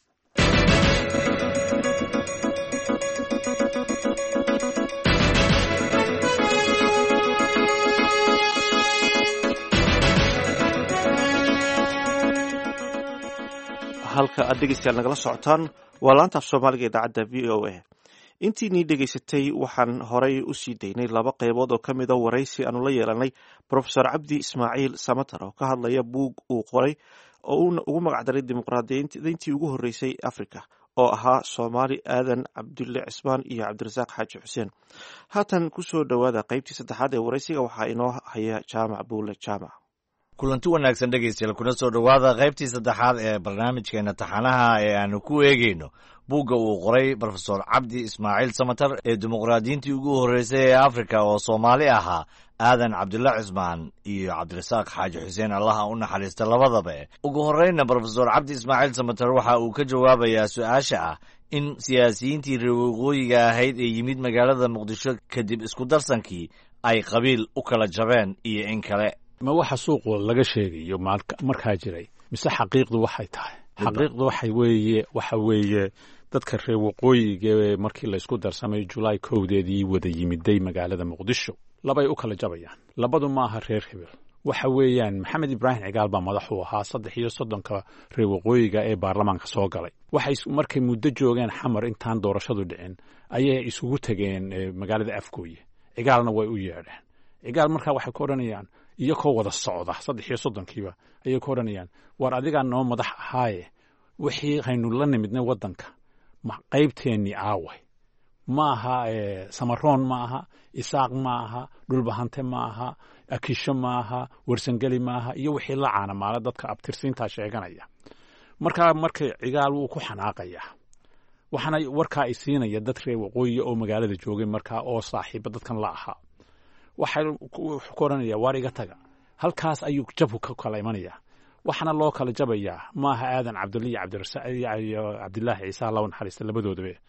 halka aad dhegeystayaal nagala socotaan waa laanta af soomaaliga idaacadda v o a intiinii dhegaysatay waxaan horay u sii daynay laba qeybood oo ka mid a waraysi aanu la yeelanay profesor cabdi ismaaciil samatar oo ka hadlaya buug uu qoray oo uuna ugu magacdaray dimuqraadiyiintii ugu horreysay africa oo ahaa soomaali aadan cabdulle cismaan iyo cabdirasaaq xaaji xuseen haatan kusoo dhowaada qeybtii saddexaad ee waraysiga waxaa inoo haya jaamac buule jaamac kulanti wanaagsan dhegaystayaal kuna soo dhowaada qaybtii saddexaad ee barnaamijkeena taxanaha ee aanu ku eegeyno buugga uu qoray brofesor cabdi ismaaciil samatar ee dimuqraadiyiintii ugu horreysay ee afrika oo soomaali ahaa aadan cabdulla cismaan iyo cabdirasaaq xaaji xuseen allaha u naxariista labadaba ugu horreynna brofesor cabdi ismaaciil samatar waxa uu ka jawaabayaa su-aasha ah in siyaasiyiintii reer waqooyiga ahayd ee yimid magaalada muqdisho kadib isku darsankii ay qabiil u kala jabeen iyo in kale ma waxa suuqu laga sheegayo markaa jiray mise xaqiiqdu waxay tahay xaqiiqdu waxa weeye waxa weeye dadka reer waqooyiga ee markii laysku darsamay julaay kowdeedii wada yimiday magaalada muqdisho labay u kala jabayaan labadu maaha reer hebel waxa weeyaan maxamed ibraahim cigaal baa madax u ahaa saddex iyo soddonka reer waqooyiga ee baarlamaanka soo galay waxay markay muddo joogeen xamar intaan doorashadu dhicin ayay isugu tegeen magaalada afgooye cigaalna way u yeedheen cigaal markaa waxay ku odhanayaan iyakoo wada socda saddex iyo soddonkiiba ayay ku odhanayaan war adigaa noo madax ahaaye wixii haynu la nimidnay waddanka qaybteennii aaway ma aha samaroon ma aha isaaq ma aha dhulbahante ma aha akisho ma aha warsangeli ma aha iyo wixii la caanamaala dadka abtirsiintaa sheeganaya markaa markay cigaal wuu ku xanaaqayaa waxaana warkaa ay siinaya dad reer waqooyiya oo magaalada joogay markaa oo saaxiiba dadkan la ahaa waxay ku odhanaya waar iga taga halkaas ayuu jabku ka kala imanayaa waxaana loo kala jabayaa maaha aadan cabdulle iyo cabdilaahi ciise law naxariista labadoodabe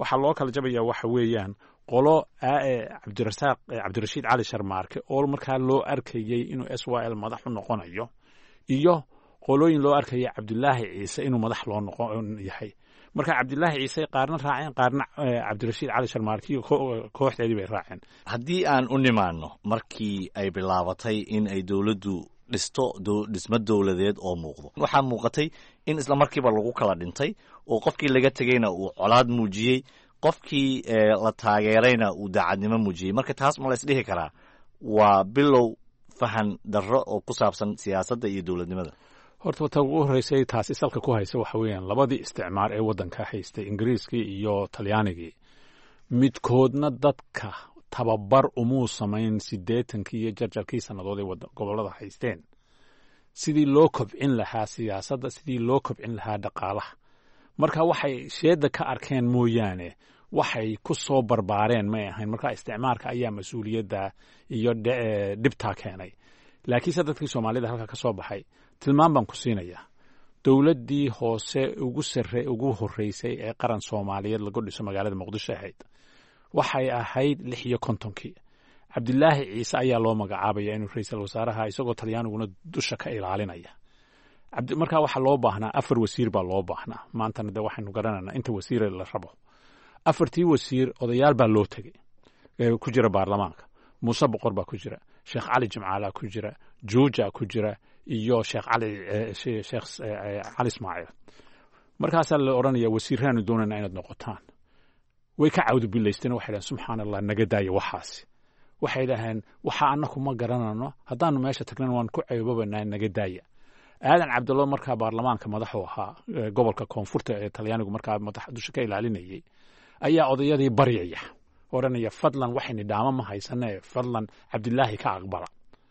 waxaa loo kala jabaya waxa weeyaan qolo cabdirasaaq cabdirashiid cali sharmaarke oo markaa loo arkayey inuu s y l madax u noqonayo iyo qolooyin loo arkaya cabdulaahi ciise inuu madax loo noqon yahay marka cabdilaahi ciise qaarna raaceen qaarna cabdirashiid cali sharmaarkiyo kooxdeedii bay raaceen haddii aan u nimaano markii ay bilaabatay in ay dowladdu dhisto dhismo dowladeed oo muuqdo waxaa muuqatay in isla markiiba lagu kala dhintay oo qofkii laga tegeyna uu colaad muujiyey qofkii la taageerayna uu daacadnimo muujiyey marka taas ma la isdhihi karaa waa bilow fahan darro oo ku saabsan siyaasadda iyo dowladnimada horta ta ugu horreysay taasi salka ku haysa waxa weeyaan labadii isticmaar ee waddanka haystay ingiriiskii iyo talyaanigii midkoodna dadka tababar umuu samayn siddeetankii iyo jarjarkii sannadood ee gobollada haysteen sidii loo kobcin lahaa siyaasadda sidii loo kobcin lahaa dhaqaalaha marka waxay sheedda ka arkeen mooyaane waxay ku soo barbaareen may ahayn marka isticmaarka ayaa mas-uuliyadda iyo dhibtaa keenay laakiinse dadkii soomaalida halka ka soo baxay tilmaan baan ku siinayaa dowladdii hoose ugu sare ugu horreysay ee qaran soomaaliyeed lagu dhiso magaalada muqdisho ahayd waxay ahayd lix iyo kontonkii cabdilaahi ciise ayaa loo magacaabaya inuu ra-iisal wasaaraha isagoo talyaaniguna dusha ka ilaalinaya markaa waxaa loo baahnaa afar wasiir baa loo baahnaa maantana de waxaynu garanaynaa inta wasiire la rabo afartii wasiir odayaal baa loo tegey ku jira baarlamaanka muuse boqor baa ku jira sheekh cali jimcaalaa ku jira juuja ku jira iyo sheekh cali sheekh cali ismaaciil markaasaa la odhanaya wasiiraanu doonayna inaad noqotaan way ka cawdubilaysteen waxay dhahen subxaana allah naga daaya waxaasi waxay dhaheen waxa annaku ma garanano haddaanu meesha tagnan waan ku ceebobanaa naga daaya aadan cabdullo markaa baarlamaanka madaxu ahaa gobolka koonfurta ee talyaanigu markaa madax dusha ka ilaalinayay ayaa odayadii baryaya odhanaya fadlan waxayni dhaamo ma haysanee fadlan cabdilaahi ka aqbala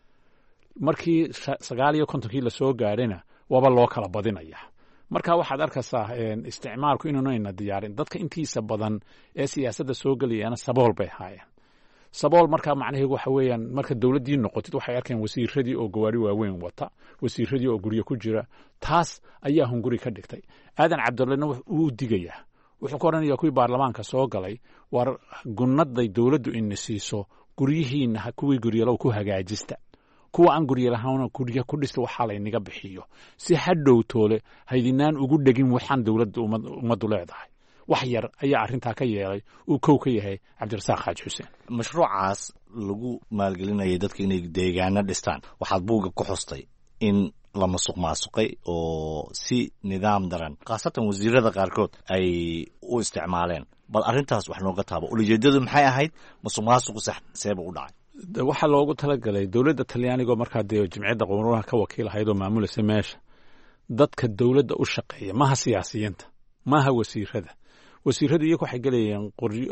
markii sagaal iyo kontonkii lasoo gaadhayna waaba loo kala badinaya marka waxaad arkaysaa isticmaalku inuunayna diyaarin dadka intiisa badan ee siyaasadda soo gelayana sabool bay ahaayeen sabool markaa macnaheedu waxa weeyaan marka dowladdii noqotid waxay arkeen wasiiradii oo gawaari waaweyn wata wasiiradii oo guryo ku jira taas ayaa hunguri ka dhigtay aadan cabdullena wuu digayaa wuxuu ka odhanaya kuwii baarlamaanka soo galay war gunnaday dowladdu ina siiso guryihiina kuwii guryalow ku hagaajista kuwa aan guryo lahaana guryo ku dhista waxaa laynaga bixiyo si hadhow toole haydinaan ugu dhegin waxaan dowladda ummaddu leedahay wax yar ayaa arrintaa ka yeelay uu kow ka yahay cabdirasaaq xaaji xuseen mashruucaas lagu maalgelinayay dadka inay deegaano dhistaan waxaad buugga ku xustay in la masuq maasuqay oo si nidaam daran khaasatan wasiirada qaarkood ay u isticmaaleen bal arrintaas wax nooga taabo ulajeedadu maxay ahayd masuq maasuqu sax seeba u dhacay waxaa loogu talagalay dowladda talyaanigoo markaa dee jimciyadda qowmuraha ka wakiil ahayd oo maamulaysa meesha dadka dowladda u shaqeeya maaha siyaasiyiinta maaha wasiirada wasiiradu iyagu waxay gelayeen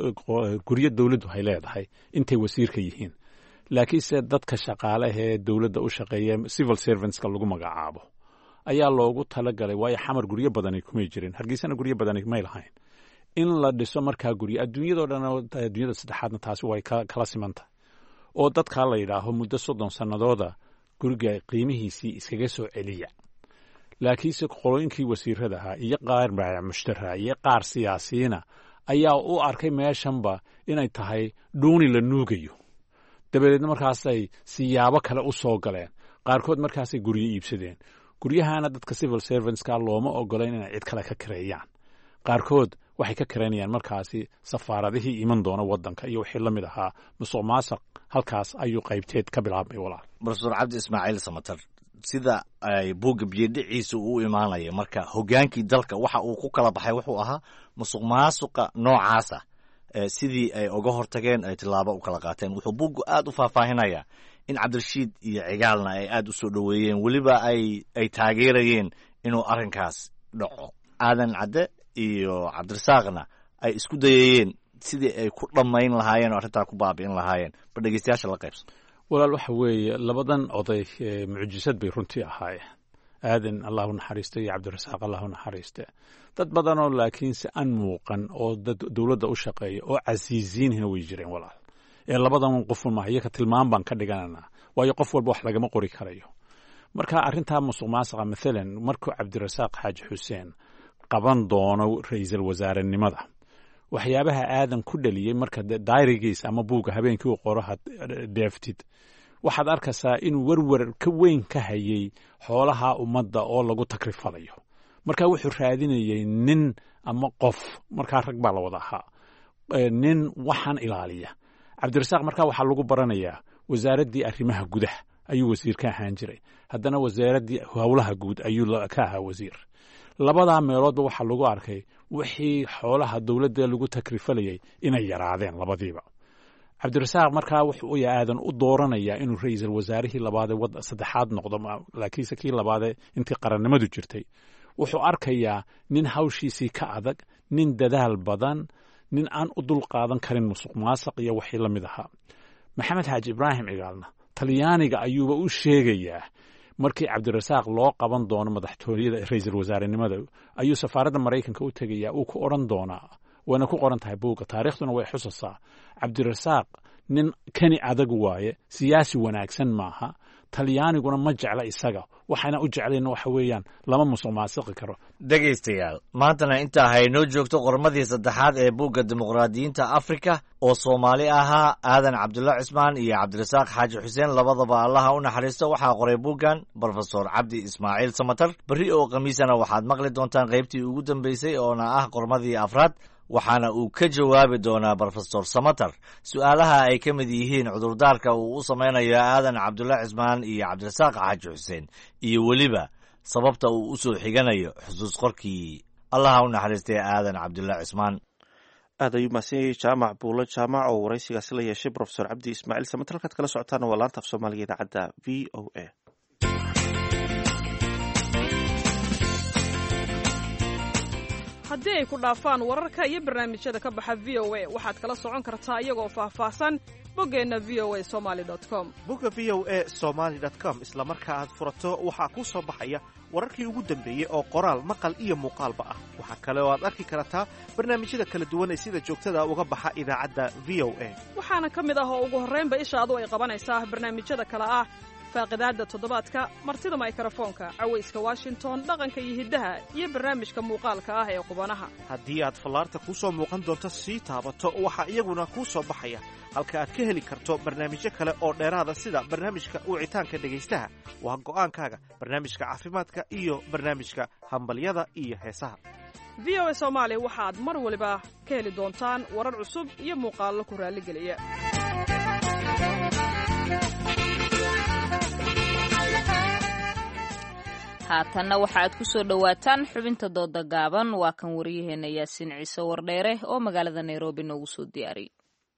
guryo dowladdu hay leedahay intay wasiirka yihiin laakiinse dadka shaqaalehee dowladda u shaqeeya civil servantska lagu magacaabo ayaa loogu talagalay waayo xamar guryo badani kumay jirin hargeysana guryo badani may lahayn in la dhiso markaa guryo adduunyadao dhan adduunyada saddexaadna taasi way kala siman tahay oo dadkaa la yidhaaho muddo soddon sannadooda guriga qiimihiisii iskaga soo celiya laakiinse qolooyinkii wasiirada ahaa iyo qaar baayac mushtara iyo qaar siyaasiyiina ayaa u arkay meeshanba inay tahay dhuuni la nuugayo dabadeedna markaasay siyaabo kale u soo galeen qaarkood markaasay guryo iibsadeen guryahana dadka civil servantska looma ogolayn inay cid kale ka kareeyaan qaarkood waxay ka karaynayaan markaasi safaaradihii iman doona waddanka iyo wixii la mid ahaa musuq maasuq halkaas ayuu qaybteed ka bilaabmay walaal profesor cabdi ismaaciil samatar sida ay buugga biyodhiciisa uu imaanaya marka hogaankii dalka waxa uu ku kala baxay wuxuu ahaa musuq maasuqa noocaasa sidii ay uga hortageen ay tillaabo u kala qaateen wuxuu buuggu aad u faahfaahinayaa in cabdirashiid iyo cigaalna ay aad u soo dhoweeyeen weliba ay ay taageerayeen inuu arrinkaas dhaco aadan cadde iyo cabdirasaaqna ay isku dayayeen sidii ay ku dhammayn lahaayeen oo arrintaa ku baabi'in lahaayeen ba dhegeystayaasha la qaybsan walaal waxa weeye labadan oday mucjisad bay runtii ahaayeen aadan allahu naxariiste iyo cabdirasaaq allahu naxariiste dad badanoo laakiinse aan muuqan oo dad dowladda u shaqeeya oo casiisiinhina way jireen walaal ee labadan qofun maaha iyaka tilmaan baan ka dhigananaa waayo qof walba wax lagama qori karayo marka arrintaa musuq maasuqa mathalan markuu cabdirasaaq xaaji xuseen qaban doono ra-iisul wasaarenimada waxyaabaha aadan ku dhaliyey marka dairigiis ama buugga habeenkii uu qoro deeftid waxaad arkaysaa inuu werwer ka weyn ka hayay xoolaha ummadda oo lagu takrifalayo marka wuxuu raadinayay nin ama qof markaa rag baa la wada ahaa nin waxaan ilaaliya cabdirasaaq markaa waxaa lagu baranayaa wasaaraddii arrimaha gudaha ayuu wasiir ka ahaan jiray haddana wasaaraddii howlaha guud ayuu ka ahaa wasiir labadaa meeloodba waxaa lagu arkay wixii xoolaha dowladda lagu takrifalayay inay yaraadeen labadiiba cabdirasaaq markaa wuxuu aadan u dooranayaa inuu ra-iisul wasaarihii labaadee saddexaad noqdo laakiinse kii labaadee intii qarannimadu jirtay wuxuu arkayaa nin hawshiisii ka adag nin dadaal badan nin aan u dul qaadan karin musuq maasaq iyo wixii la mid ahaa maxamed xaaji ibraahim cigaalna talyaaniga ayuuba u sheegayaa markii cabdirasaaq loo qaban doono madaxtooyada ra-iisul wasaarenimada ayuu safaaradda maraykanka u tegayaa uu ku odhan doonaa wayna ku qoran tahay buugga taariikhduna way xusasaa cabdirasaaq nin kani adag waaye siyaasi wanaagsan maaha talyaaniguna ma jecla isaga waxayna u jeclayn waxa weeyaan lama musuq maasiqi karo dhegaystayaal maantana intaa haynoo joogto qormadii saddexaad ee buugga dimuqraadiyiinta afrika oo soomaali ahaa aadan cabdulla cismaan iyo cabdirasaaq xaaji xuseen labadaba allaha u naxariisto waxaa qoray buuggan brofesor cabdi ismaaciil samatar berri oo khamiisana waxaad maqli doontaan qaybtii ugu dambeysay oona ah qormadii afraad waxaana uu ka jawaabi doonaa brofesor samater su-aalaha ay ka mid yihiin cudurdaarka uu u samaynayo aadan cabdulla cismaan iyo cabdirasaaq xaaji xuseen iyo weliba sababta uu u soo xiganayo xusuus qorkii allaha u naxariistay aadan cabdulla cismaan aad ayuu mahadsan jaamac buulo jaamac oo waraysigaasi la yeeshay brofesor cabdi ismaaciil samater halkaad kala socotaana waa laanta af soomaaliga idaacadda v o a haddii ay ku dhaafaan wararka iyo barnaamijyada ka baxa v o a waxaad kala socon kartaa iyagoo faahfaahsan boggeenna v o a somaali com bogga v o a somaali com isla marka aad furato waxaa kuu soo baxaya wararkii ugu dambeeyey oo qoraal maqal iyo muuqaalba ah waxaa kale oo aad arki kartaa barnaamijyada kala duwan ee sida joogtada uga baxa idaacadda v o a waxaana ka mid ah oo ugu horraynba ishaadu ay qabanaysaa barnaamijyada kale ah faaqidaadda toddobaadka martida maykrofoonka cawayska washington dhaqanka iyo hiddaha iyo barnaamijka muuqaalka ah ee qubanaha haddii aad fallaarta kuu soo muuqan doonto sii taabato waxaa iyaguna kuu soo baxaya halka aad ka heli karto barnaamijyo kale oo dheeraada sida barnaamijka wicitaanka dhegaystaha waa go'aankaaga barnaamijka caafimaadka iyo barnaamijka hambalyada iyo heesaha v o a soomaali waxaad mar waliba ka heli doontaan warar cusub iyo muuqaallo ku raalligeliya haatanna waxa aad ku soo dhowaataan xubinta dooda gaaban waa kan waryaheena yaasiin ciise wardheere oo magaalada nairobi noogu soo diyaariyey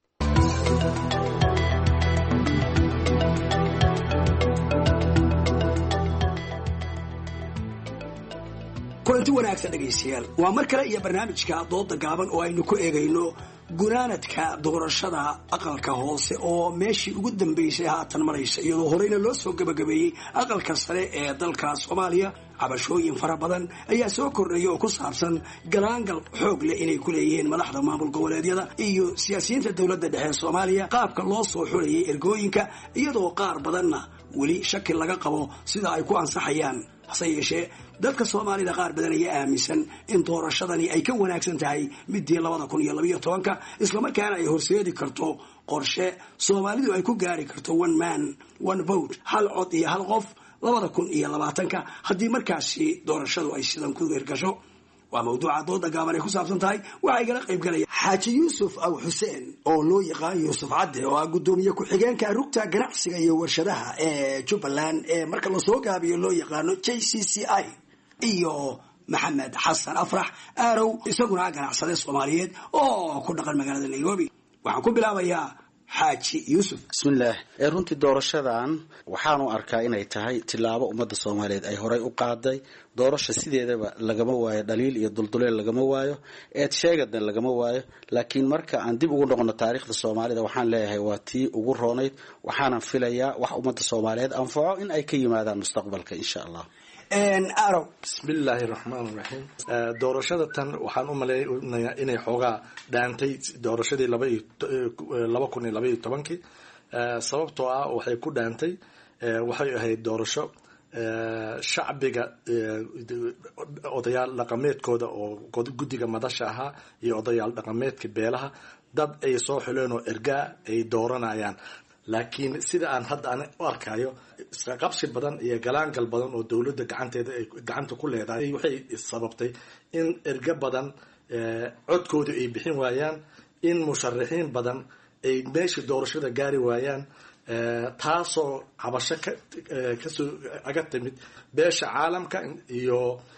kulanti wanaagsan dhegaystayaal waa mar kale iyo barnaamijka dooda gaaban oo aynu ku eegayno gunaanadka doorashada aqalka hoose oo meeshii ugu dambeysay haatan maraysa iyadoo horeyna loo soo gabagabeeyey aqalka sare ee dalka soomaaliya cabashooyin fara badan ayaa soo kordhaya oo ku saabsan galaangal xoog leh inay ku leeyihiin madaxda maamul goboleedyada iyo siyaasiyiinta dowladda dhexe soomaaliya qaabka loo soo xulayay ergooyinka iyadoo qaar badanna weli shaki laga qabo sida ay ku ansaxayaan hase yeeshee dadka soomaalida qaar badan ayaa aaminsan in doorashadani ay ka wanaagsan tahay midii labada kun iyo labaiyo tobanka islamarkaana ay horseedi karto qorshe soomaalidu ay ku gaari karto one man one vote hal cod iyo hal qof labada kun iyo labaatanka haddii markaasi doorashadu ay sidan ku hirgasho waa mawduuca dooda gaaban ay ku saabsan tahay waxaa igala qayb galaya xaaji yuusuf aw xuseen oo loo yaqaan yuusuf cadde oo ah guddoomiye ku-xigeenka rugta ganacsiga iyo warshadaha ee jubbaland ee marka lasoo gaabiyo loo yaqaano j c c i iyo maxamed xasan afrax aarow isaguna ganacsade soomaaliyeed oo ku dhaqan magaalada nairobi waxaan ku bilaabayaa xaaji yuusuf bismillaah ee runtii doorashadan waxaanu arkaa inay tahay tilaabo ummadda soomaaliyeed ay horey u qaaday doorasha sideedaba lagama waayo dhaliil iyo dulduleel lagama waayo eed sheegadna lagama waayo laakiin marka aan dib ugu noqono taariikhda soomaalida waxaan leeyahay waa tii ugu roonayd waxaanan filayaa wax ummadda soomaaliyeed anfaco in ay ka yimaadaan mustaqbalka insha allah arow bismillaahi raxmaan raxiim doorashada tan waxaan u malaynayaa inay xoogaa dhaantay doorashadii laba kun iyo labaiyo tobankii sababtoo ah waxay ku dhaantay waxay ahayd doorasho shacbiga odayaal dhaqameedkooda oo guddiga madasha ahaa iyo odayaal dhaqameedka beelaha dad ay soo xuleen oo ergaa ay dooranayaan laakiin sida aan hadda an u arkayo isqaqabsi badan iyo galaangal badan oo dowladda gacanteeda ay gacanta ku leedahay waxay sababtay in erga badan codkooda ay bixin waayaan in musharaxiin badan ay meeshii doorashada gaari waayaan taasoo cabasho kasoo aga timid beesha caalamka iyo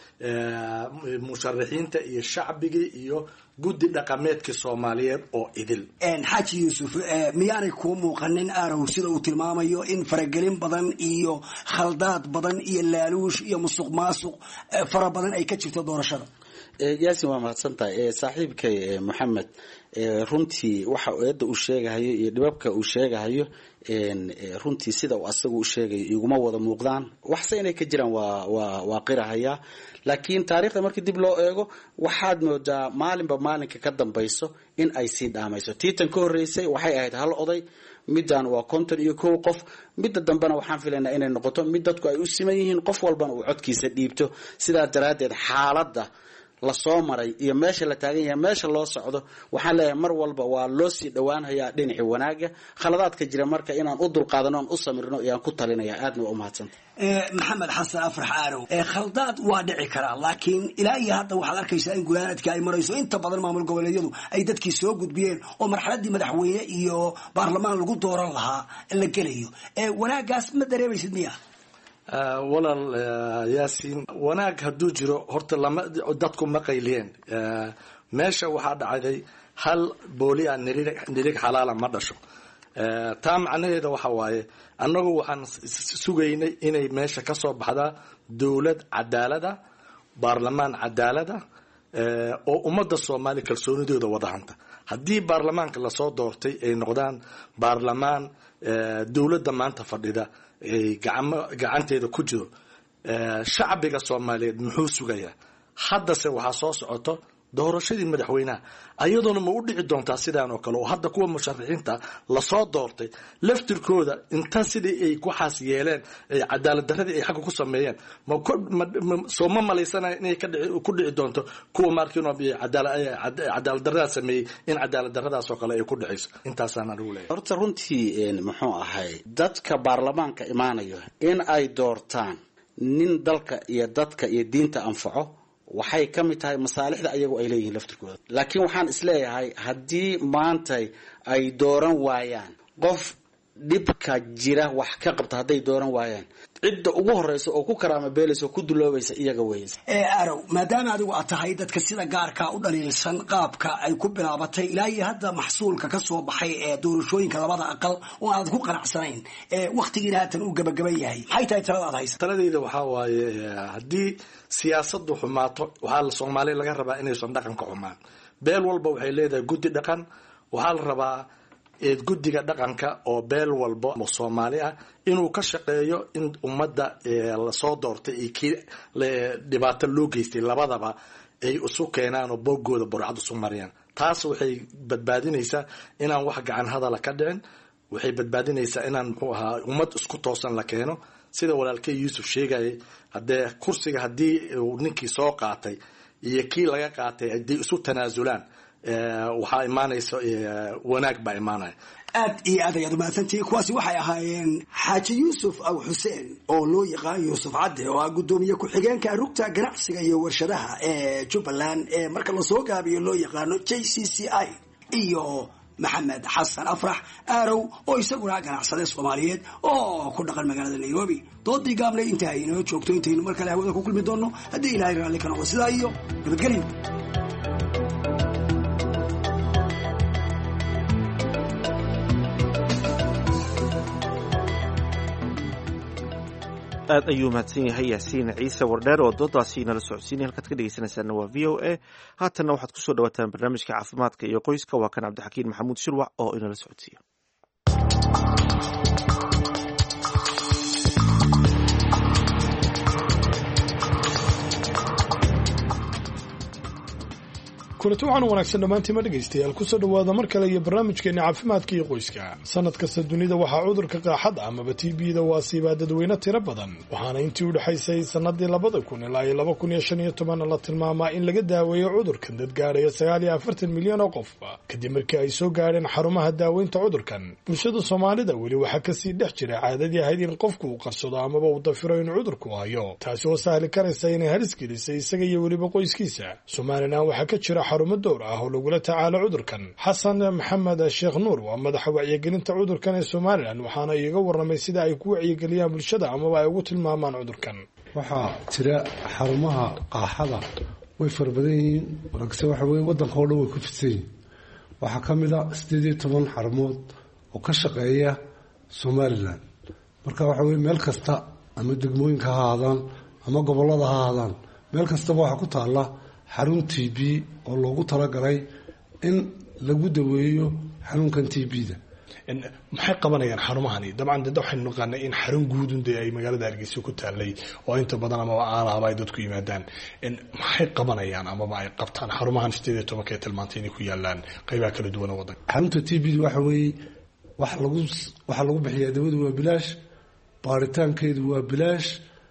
musharaxiinta iyo shacbigii iyo guddi dhaqameedkii soomaaliyeed oo idil xaaji yuusuf miyaanay kuu muuqanin arow sida uu tilmaamayo in faragelin badan iyo khaldaad badan iyo laaluush iyo musuq maasuq fara badan ay ka jirto doorashada yaasin waa mahadsantahay saaxiibkay moxamed runtii waxa eedda uu sheegahayo iyo dhibabka uu sheegahayo runtii sida uu asagu u sheegayo iguma wada muuqdaan waxse inay ka jiraan waa waa waa qirahaya laakiin taariikhda markii dib loo eego waxaad moodaa maalinba maalinka ka dambayso in ay sii dhaamayso tiitan ka horreysay waxay ahayd hal oday middan waa konton iyo kow qof midda dambena waxaan filaynaa inay noqoto mid dadku ay u siman yihiin qof walbana uu codkiisa dhiibto sidaa daraaddeed xaaladda lasoo maray iyo meesha la taagan yahay meesha loo socdo waxaan leeyahay mar walba waa loo sii dhowaanhayaa dhinaci wanaaga khaladaadka jira marka inaan u dulqaadano aan u samirno ayaan ku talinaya aadna waa umahadsanta maxamed xasan afrax aanow khaldaad waa dhici karaa laakiin ilaa iyo hadda waxaad arkaysaa in gunaanadka ay marayso inta badan maamul goboleedyadu ay dadkii soo gudbiyeen oo marxaladii madaxweyne iyo baarlamaan lagu dooran lahaa la gelayo wanaagaas ma dareemaysid miya walaal yaasiin wanaag hadduu jiro horta lama dadku ma qayliyeen meesha waxaa dhacday hal booli a nirig xalaala ma dhasho taa macnaheeda waxa waaye annagu waxaan sugaynay inay meesha ka soo baxdaa dowlad cadaalada baarlamaan cadaalada oo ummadda soomaaliya kalsoonidooda wada hanta haddii baarlamaanka lasoo doortay ay noqdaan baarlamaan dowladda maanta fadhida gacanteeda ku jiro shacbiga soomaaliyeed muxuu sugayaa haddase waxaa soo socoto doorashadii madaxweynaha ayadoona ma u dhici doontaa sidaan oo kale oo hadda kuwa musharaxiinta lasoo doortay laftirkooda inta sidii ay waxaas yeeleen cadaalad daradii ay xagga ku sameeyeen soo ma malaysanaya inay ku dhici doonto kuwa markin cadaalad daradaas sameeyey in cadaalad daradaas oo kale ay ku dhicayso intaasaan anigu leeyahay horta runtii muxuu ahay dadka baarlamaanka imaanayo in ay doortaan nin dalka iyo dadka iyo diinta anfaco waxay ka mid tahay masaalixda ayagu ay leeyihiin laftirkooda laakiin waxaan isleeyahay haddii maantay ay dooran waayaan qof dhibka jira wax ka qabta hadday dooran waayaan cidda ugu horeysa oo ku karaama beelaysa oo ku duloobaysa iyaga weysa arow maadaama adigu aad tahay dadka sida gaarkaa u dhaliilsan qaabka ay ku bilaabatay ilaa iyo hadda maxsuulka ka soo baxay ee doorashooyinka labada aqal oo aad ku qanacsanayn waktigiina haatan uu gabagaban yahay maxay tahay talada aad haysa taladeyda waxaa waaye haddii siyaasadu xumaato waxaa soomaaliya laga rabaa inaysan dhaqanka xumaan beel walba waxay leedahay guddi dhaqan waxaa la rabaa guddiga dhaqanka oo beel walba soomaali ah inuu ka shaqeeyo in ummadda lasoo doortay iyo kii dhibaato loo geystay labadaba ay isu keenaan oo boogooda burcad isu mariyaan taas waxay badbaadinaysaa inaan wax gacan hadala ka dhicin waxay badbaadinaysaa inaan muxuu ahaa ummad isku toosan la keeno sida walaalkey yuusuf sheegayay haddee kursiga haddii uu ninkii soo qaatay iyo kii laga qaatay haddii isu tanaasulaan waxaa imaanaysa wanaag baa imaanaya aad iyo aad ayaad umahadsantihiin kuwaasi waxay ahaayeen xaaji yuusuf aw xuseen oo loo yaqaan yuusuf cadde oo ah guddoomiye ku-xigeenka rugta ganacsiga iyo warshadaha ee jubbaland ee marka lasoo gaabiyo loo yaqaano j c c i iyo maxamed xasan afrax aarow oo isaguna ganacsade soomaaliyeed oo ku dhaqan magaalada nairobi doodii gaabnay inta ay inoo joogto intaynu mar kale hawada ku kulmi doonno haddii ilaahay raalli ka noqo sidaa iyo nabadgelyo aad ayuu mahadsan yahay yaasiin ciise wardheer oo doodaasi nala socodsiinay halkaad ka dhegeysanaysaana waa v o a haatanna waxaad kusoo dhawaataan barnaamijka caafimaadka iyo qoyska waa kan cabdixakiin maxamuud shirwac oo inala socodsiiya kulanti waxaan wanaagsan dhammaantiima dhegaystayaal kusoo dhowaada mar kale iyo barnaamijkeena caafimaadka iyo qoyska sanad kasta dunida waxaa cudurka qaaxada amaba t b-da waasiibaa dadweyne tiro badan waxaana intii u dhexaysay sanadii labada kun ilaa iyo laba kun iyo shan iyo toban la tilmaamaa in laga daaweeyo cudurkan dad gaadhaya sagaal iyo afartan milyan oo qof kadib markii ay soo gaadheen xarumaha daaweynta cudurkan bulshada soomaalida weli waxaa kasii dhex jira caadadii ahayd in qofku uu qarsado amaba uu dafiro in cudurku hayo taasi oo sahli karaysa inay halis gelisay isaga iyo weliba qoyskiisa somalilan waxaa ka jira xarumo dowr ah oo lagula tacaalo cudurkan xasan maxamed sheekh nuur waa madaxa wacyigelinta cudurkan ee somalilan waxaana iiga warramay sida ay ku wacyigeliyaan bulshada amaba ay ugu tilmaamaan cudurkan waxaa jira xarumaha qaaxada way fara badan yihiin laakiinse waxa weye waddanka oo dhan way ku fidsan yihiin waxaa ka mid a siddeed iyo toban xarumood oo ka shaqeeya somalilan marka waxa weye meel kasta ama degmooyinka ha ahaadaan ama gobollada ha ahaadaan meel kastaba waxaa ku taalla xarun t b oo loogu talagalay in lagu daweeyo xanuunkan t b-da maxay qabanayaan xarumahani dabcan de waxaynu naqaanay in xarun guudun dee ay magaalada hargeysa ku taalay oo inta badan amaba aalaaba ay dadku yimaadaan maxay qabanayaan amaba ay qabtaan xarumahan sideed iyo tobanka ee tilmaantay inay ku yaalaan qeybaha kala duwan oo waddanka xarunta t b waxa weeye wax lagu waxaa lagu bixiyaa dawadu waa bilaash baaritaankeedu waa bilaash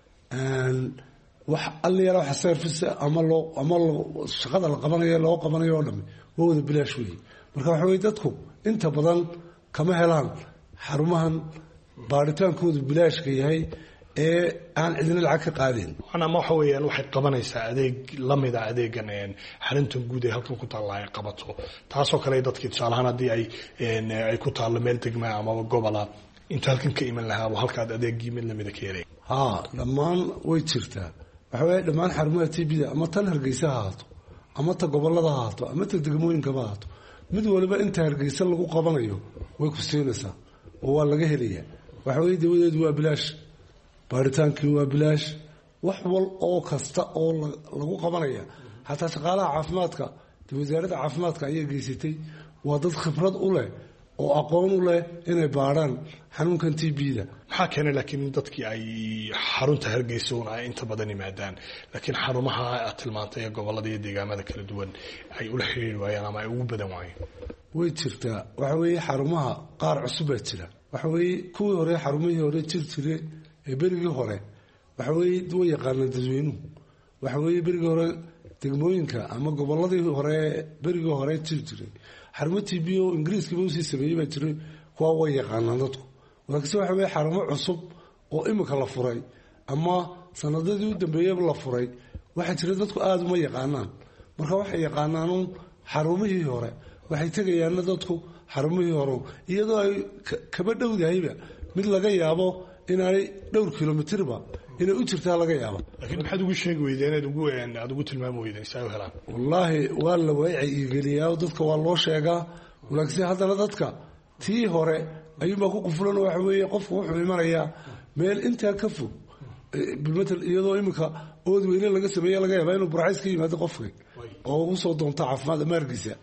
wax allayala waxa service ama loo ama loo shaqada la qabanayo loo qabanayo oo dhami waa wada bilaash weeye marka waxa weye dadku inta badan kama helaan xarumahan baaritaankoodu bilaashka yahay ee aan cidina lacag ka qaadeen ama waxa weeyaan waxay qabanaysaa adeeg lamida adeegan xaruntan guud ee halkan ku taalla ay qabato taasoo kale dadkii tusaalahaan haddii ay ay ku taallo meel degmaa amaba gobola intuu halkan ka iman lahaa halkaad adeegii mid lamida ka helay haa dhammaan way jirtaa waxa weeye dhammaan xarumaha t b-da ama tan hargeysa ha ahaato ama ta gobolada ha ahaato ama ta degmooyinkaba ahaato mid waliba inta hargeysa lagu qabanayo way ku siinaysaa oo waa laga helayaa waxa weye dawadeedu waa bilaash baaritaankii waa bilaash wax wal oo kasta oo lagu qabanaya xataa shaqaalaha caafimaadka de wasaaradda caafimaadka ayaa geysatay waa dad khibrad u leh oo aqoon u leh inay baadhaan xanuunkan t b-da maxaa keenay laakiin dadkii ay xarunta hargeysa un ay inta badan yimaadaan laakiin xarumaha aad tilmaantay ee gobolada iyo deegaamada kala duwan ay ula xiriiri waayaan ama ay ugu badan waayeen way jirtaa waxa weeye xarumaha qaar cusub baa jira waxa weeye kuwii hore xarumihii hore jir jire ee berigii hore waxa weeye way yaqaanaan dadweynuhu waxa weeye berigii hore degmooyinka ama goboladii hore berigii hore jir jiray xarumo t b o ingiriiskiiba usii sameeyey baa jiray kuwa way yaqaanaan dadku laakiinse waxa weye xarumo cusub oo imika la furay ama sanadadii u dambeeyaba la furay waxaa jira dadku aada uma yaqaanaan marka waxay yaqaanaanuun xarumihii hore waxay tegayaana dadku xarumihii hore iyadoo ay kaba dhowdahayba mid laga yaabo inaanay dhowr kilomitirba inay u jirtaa laga yaaba laakiin maxaad ugu sheegi weydeen inaad ugu aada ugu tilmaami weydeen si ay u helaan wallaahi waa la waacigeliyaa dadka waa loo sheegaa laakiinse haddana dadka tii hore ayuunbaa ku qufulan waxa weeye qofku wuxuu imanayaa meel intaa ka fog bilmatal iyadoo iminka ood weyne laga sameeya laga yaabaa inuu burcays ka yimaado qofka oo ugu soo doonta caafimaad ama hargeysa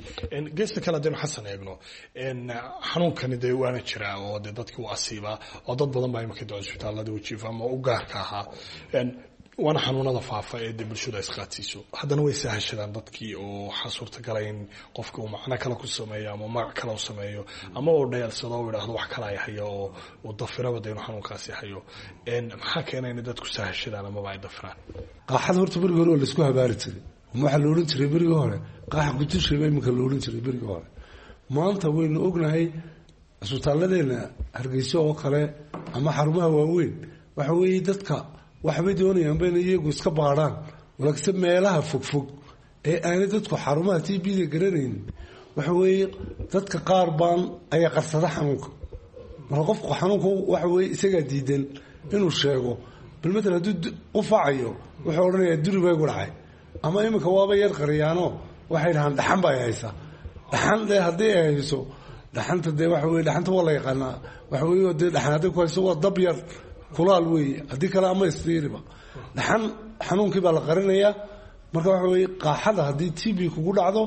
geesta kale haddaynu xasan eegno xanuunkani dee waana jiraa oo dee dadkii u asiibaa oo dad badan baa imika de cisbitaalada wajiifa ama u gaarka ahaa waana xanuunada faafa ee dee bulshadu ay isqaadsiiso haddana way sahashadaan dadkii oo waxaa suurtagala in qofka uu macno kale ku sameeyo ama magac kale u sameeyo ama uu dheelsado u idhaahdo wax kale ay hayo oo uu dafiraba de inuu xanuunkaasi hayo maxaa keena inay dadku sahashadaan amaba ay dafiraan qaaxada horta berigii hore waa laisku habaari jiray waxaa la odhan jiray berigii hore qaaxa kutushiba iminka la odhan jiray berigii hore maanta waynu ognahay cisbitaalladeena hargeyso oo kale ama xarumaha waaweyn waxa weeye dadka waxbay doonayaanba inay iyagu iska baadhaan laakiinse meelaha fogfog ee aanay dadku xarumaha t b-da garanaynin waxa weeye dadka qaar baan ayaa qarsada xanuunka marka qofku xanuunka waxa weye isagaa diidan inuu sheego bal matal hadduu qufacayo wuxuu odhanayaa duri baygu dhacay ama iminka waaba yar qariyaano waxay dhahaan dhaxan ba ay haysaa dhaxan dee haddii ay hayso dhaxanta dee waxa weye dhaxanta waa la yaqaanaa waxa weye dee dhaxan hadday ku hayso waa dab yar kulaal weeye haddii kale ama istiiriba dhaxan xanuunkii baa la qarinayaa marka waxa weye qaaxada haddii t b kugu dhacdo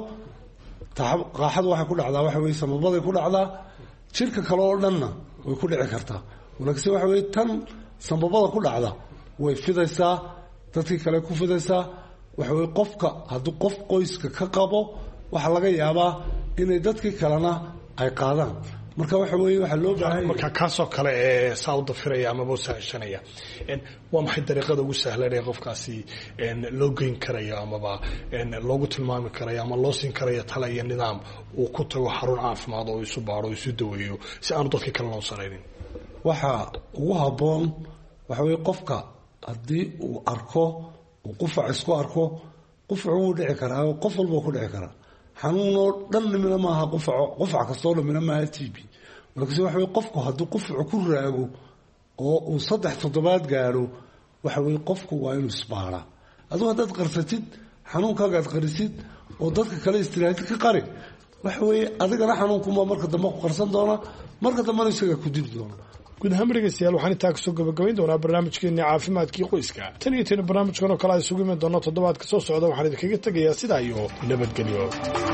qaaxadu waxay ku dhacdaa waxa weye samabaday ku dhacdaa jirka kale oo dhanna way ku dhici kartaa laakiinse waxa weye tan sambabada ku dhacda way fidaysaa dadkii kale ku fidaysaa waxa weye qofka hadduu qof qoyska ka qabo waxaa laga yaabaa inay dadkii kalena ay qaadaan marka waxa weye waxaa loo baahan marka kaasoo kale ee saa u dafiraya amaba u sahashanaya waa maxay dariiqada ugu sahlan ee qofkaasi loo geyn karayo amaba loogu tilmaami karayo ama loo siin karayo tala iyo nidaam uu ku tago xarun caafimaad oo isu baaro o isu daweeyo si aanu dadkii kale loo saraynin waxa ugu habboon waxa weye qofka haddii uu arko uu qufac isku arko qufacu wuu dhici karaa qof walba ku dhici karaa xanuunoo dhan nimina maaha qufaco qufac kastoo dhamina maaha t b markaase waxa weye qofku hadduu qufacu ku raago oo uu saddex toddobaad gaadho waxa weye qofku waa inuu isbaaraa adigu haddaad qarsatid xanuunkaaga ad qarisid oo dadka kale istiraatid ka qari waxa weeye adigana xanuunkunbaa marka dambe ku qarsan doona marka dambena isagaa ku dili doona guud ahaan dhegeystayaal waxaan intaa kasoo gabagabayn doonaa barnaamijkeeni caafimaadkii qoyska tan iyo tani barnaamijkan oo kale a isugu iman doona toddobaadka soo socda waxaan idinkaga tegayaa sidaa iyo nabadgelyo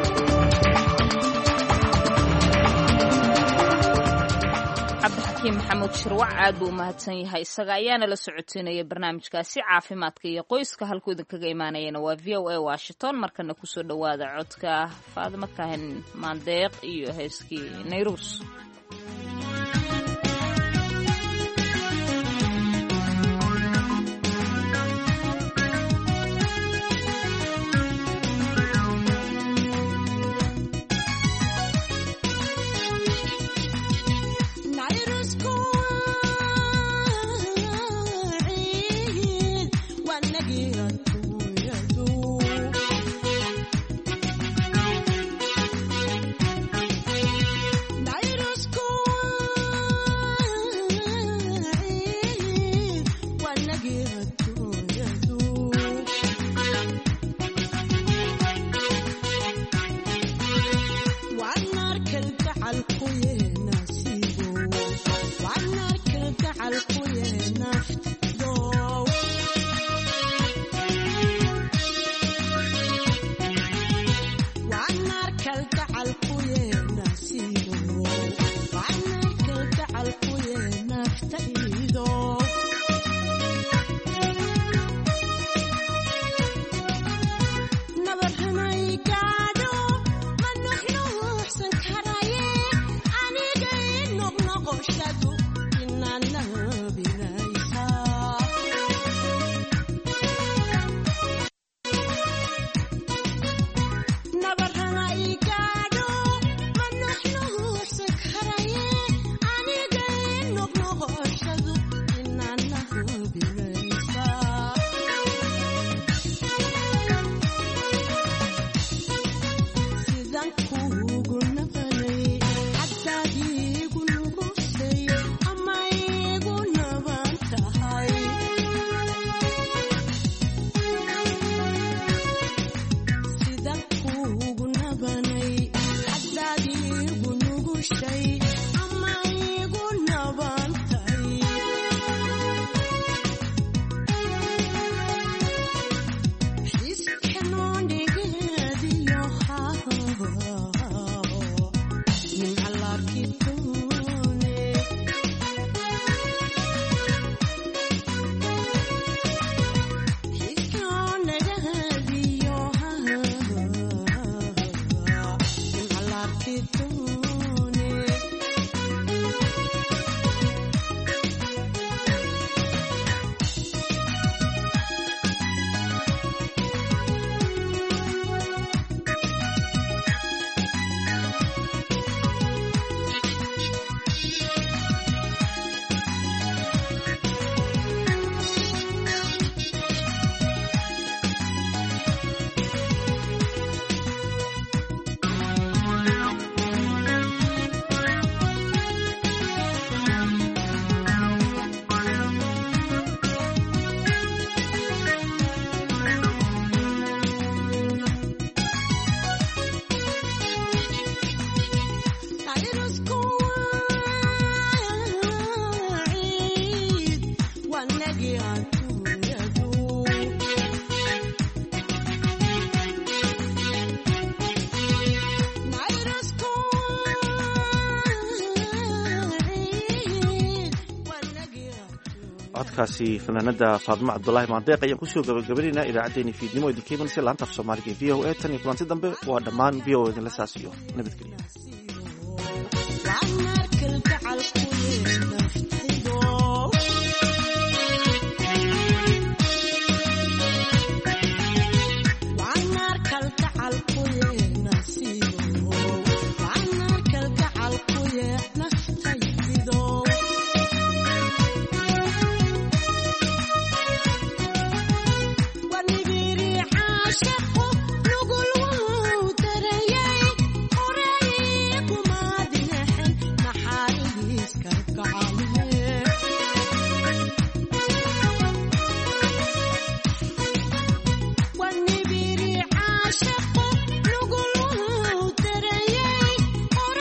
cabdixakiim maxamuud shirwac aad buu umahadsan yahay isaga ayaana la socoteynaya barnaamijkaasi caafimaadka iyo qoyska halkuu idinkaga imaanayana waa v o a washington markana kusoo dhowaada codka faadimo kahin maandeeq iyo heeskii nayruus School codkaasi fanaanada faadimo cabdulaahi maandeeq ayaan kusoo gabagabaynaynaa idaacaddeenii fiidnimo idinka imanaysa laanta af soomaaliga ee v o a tan iyo kulanti dambe waa dhammaan v o idinla saas iyo nabadgelyo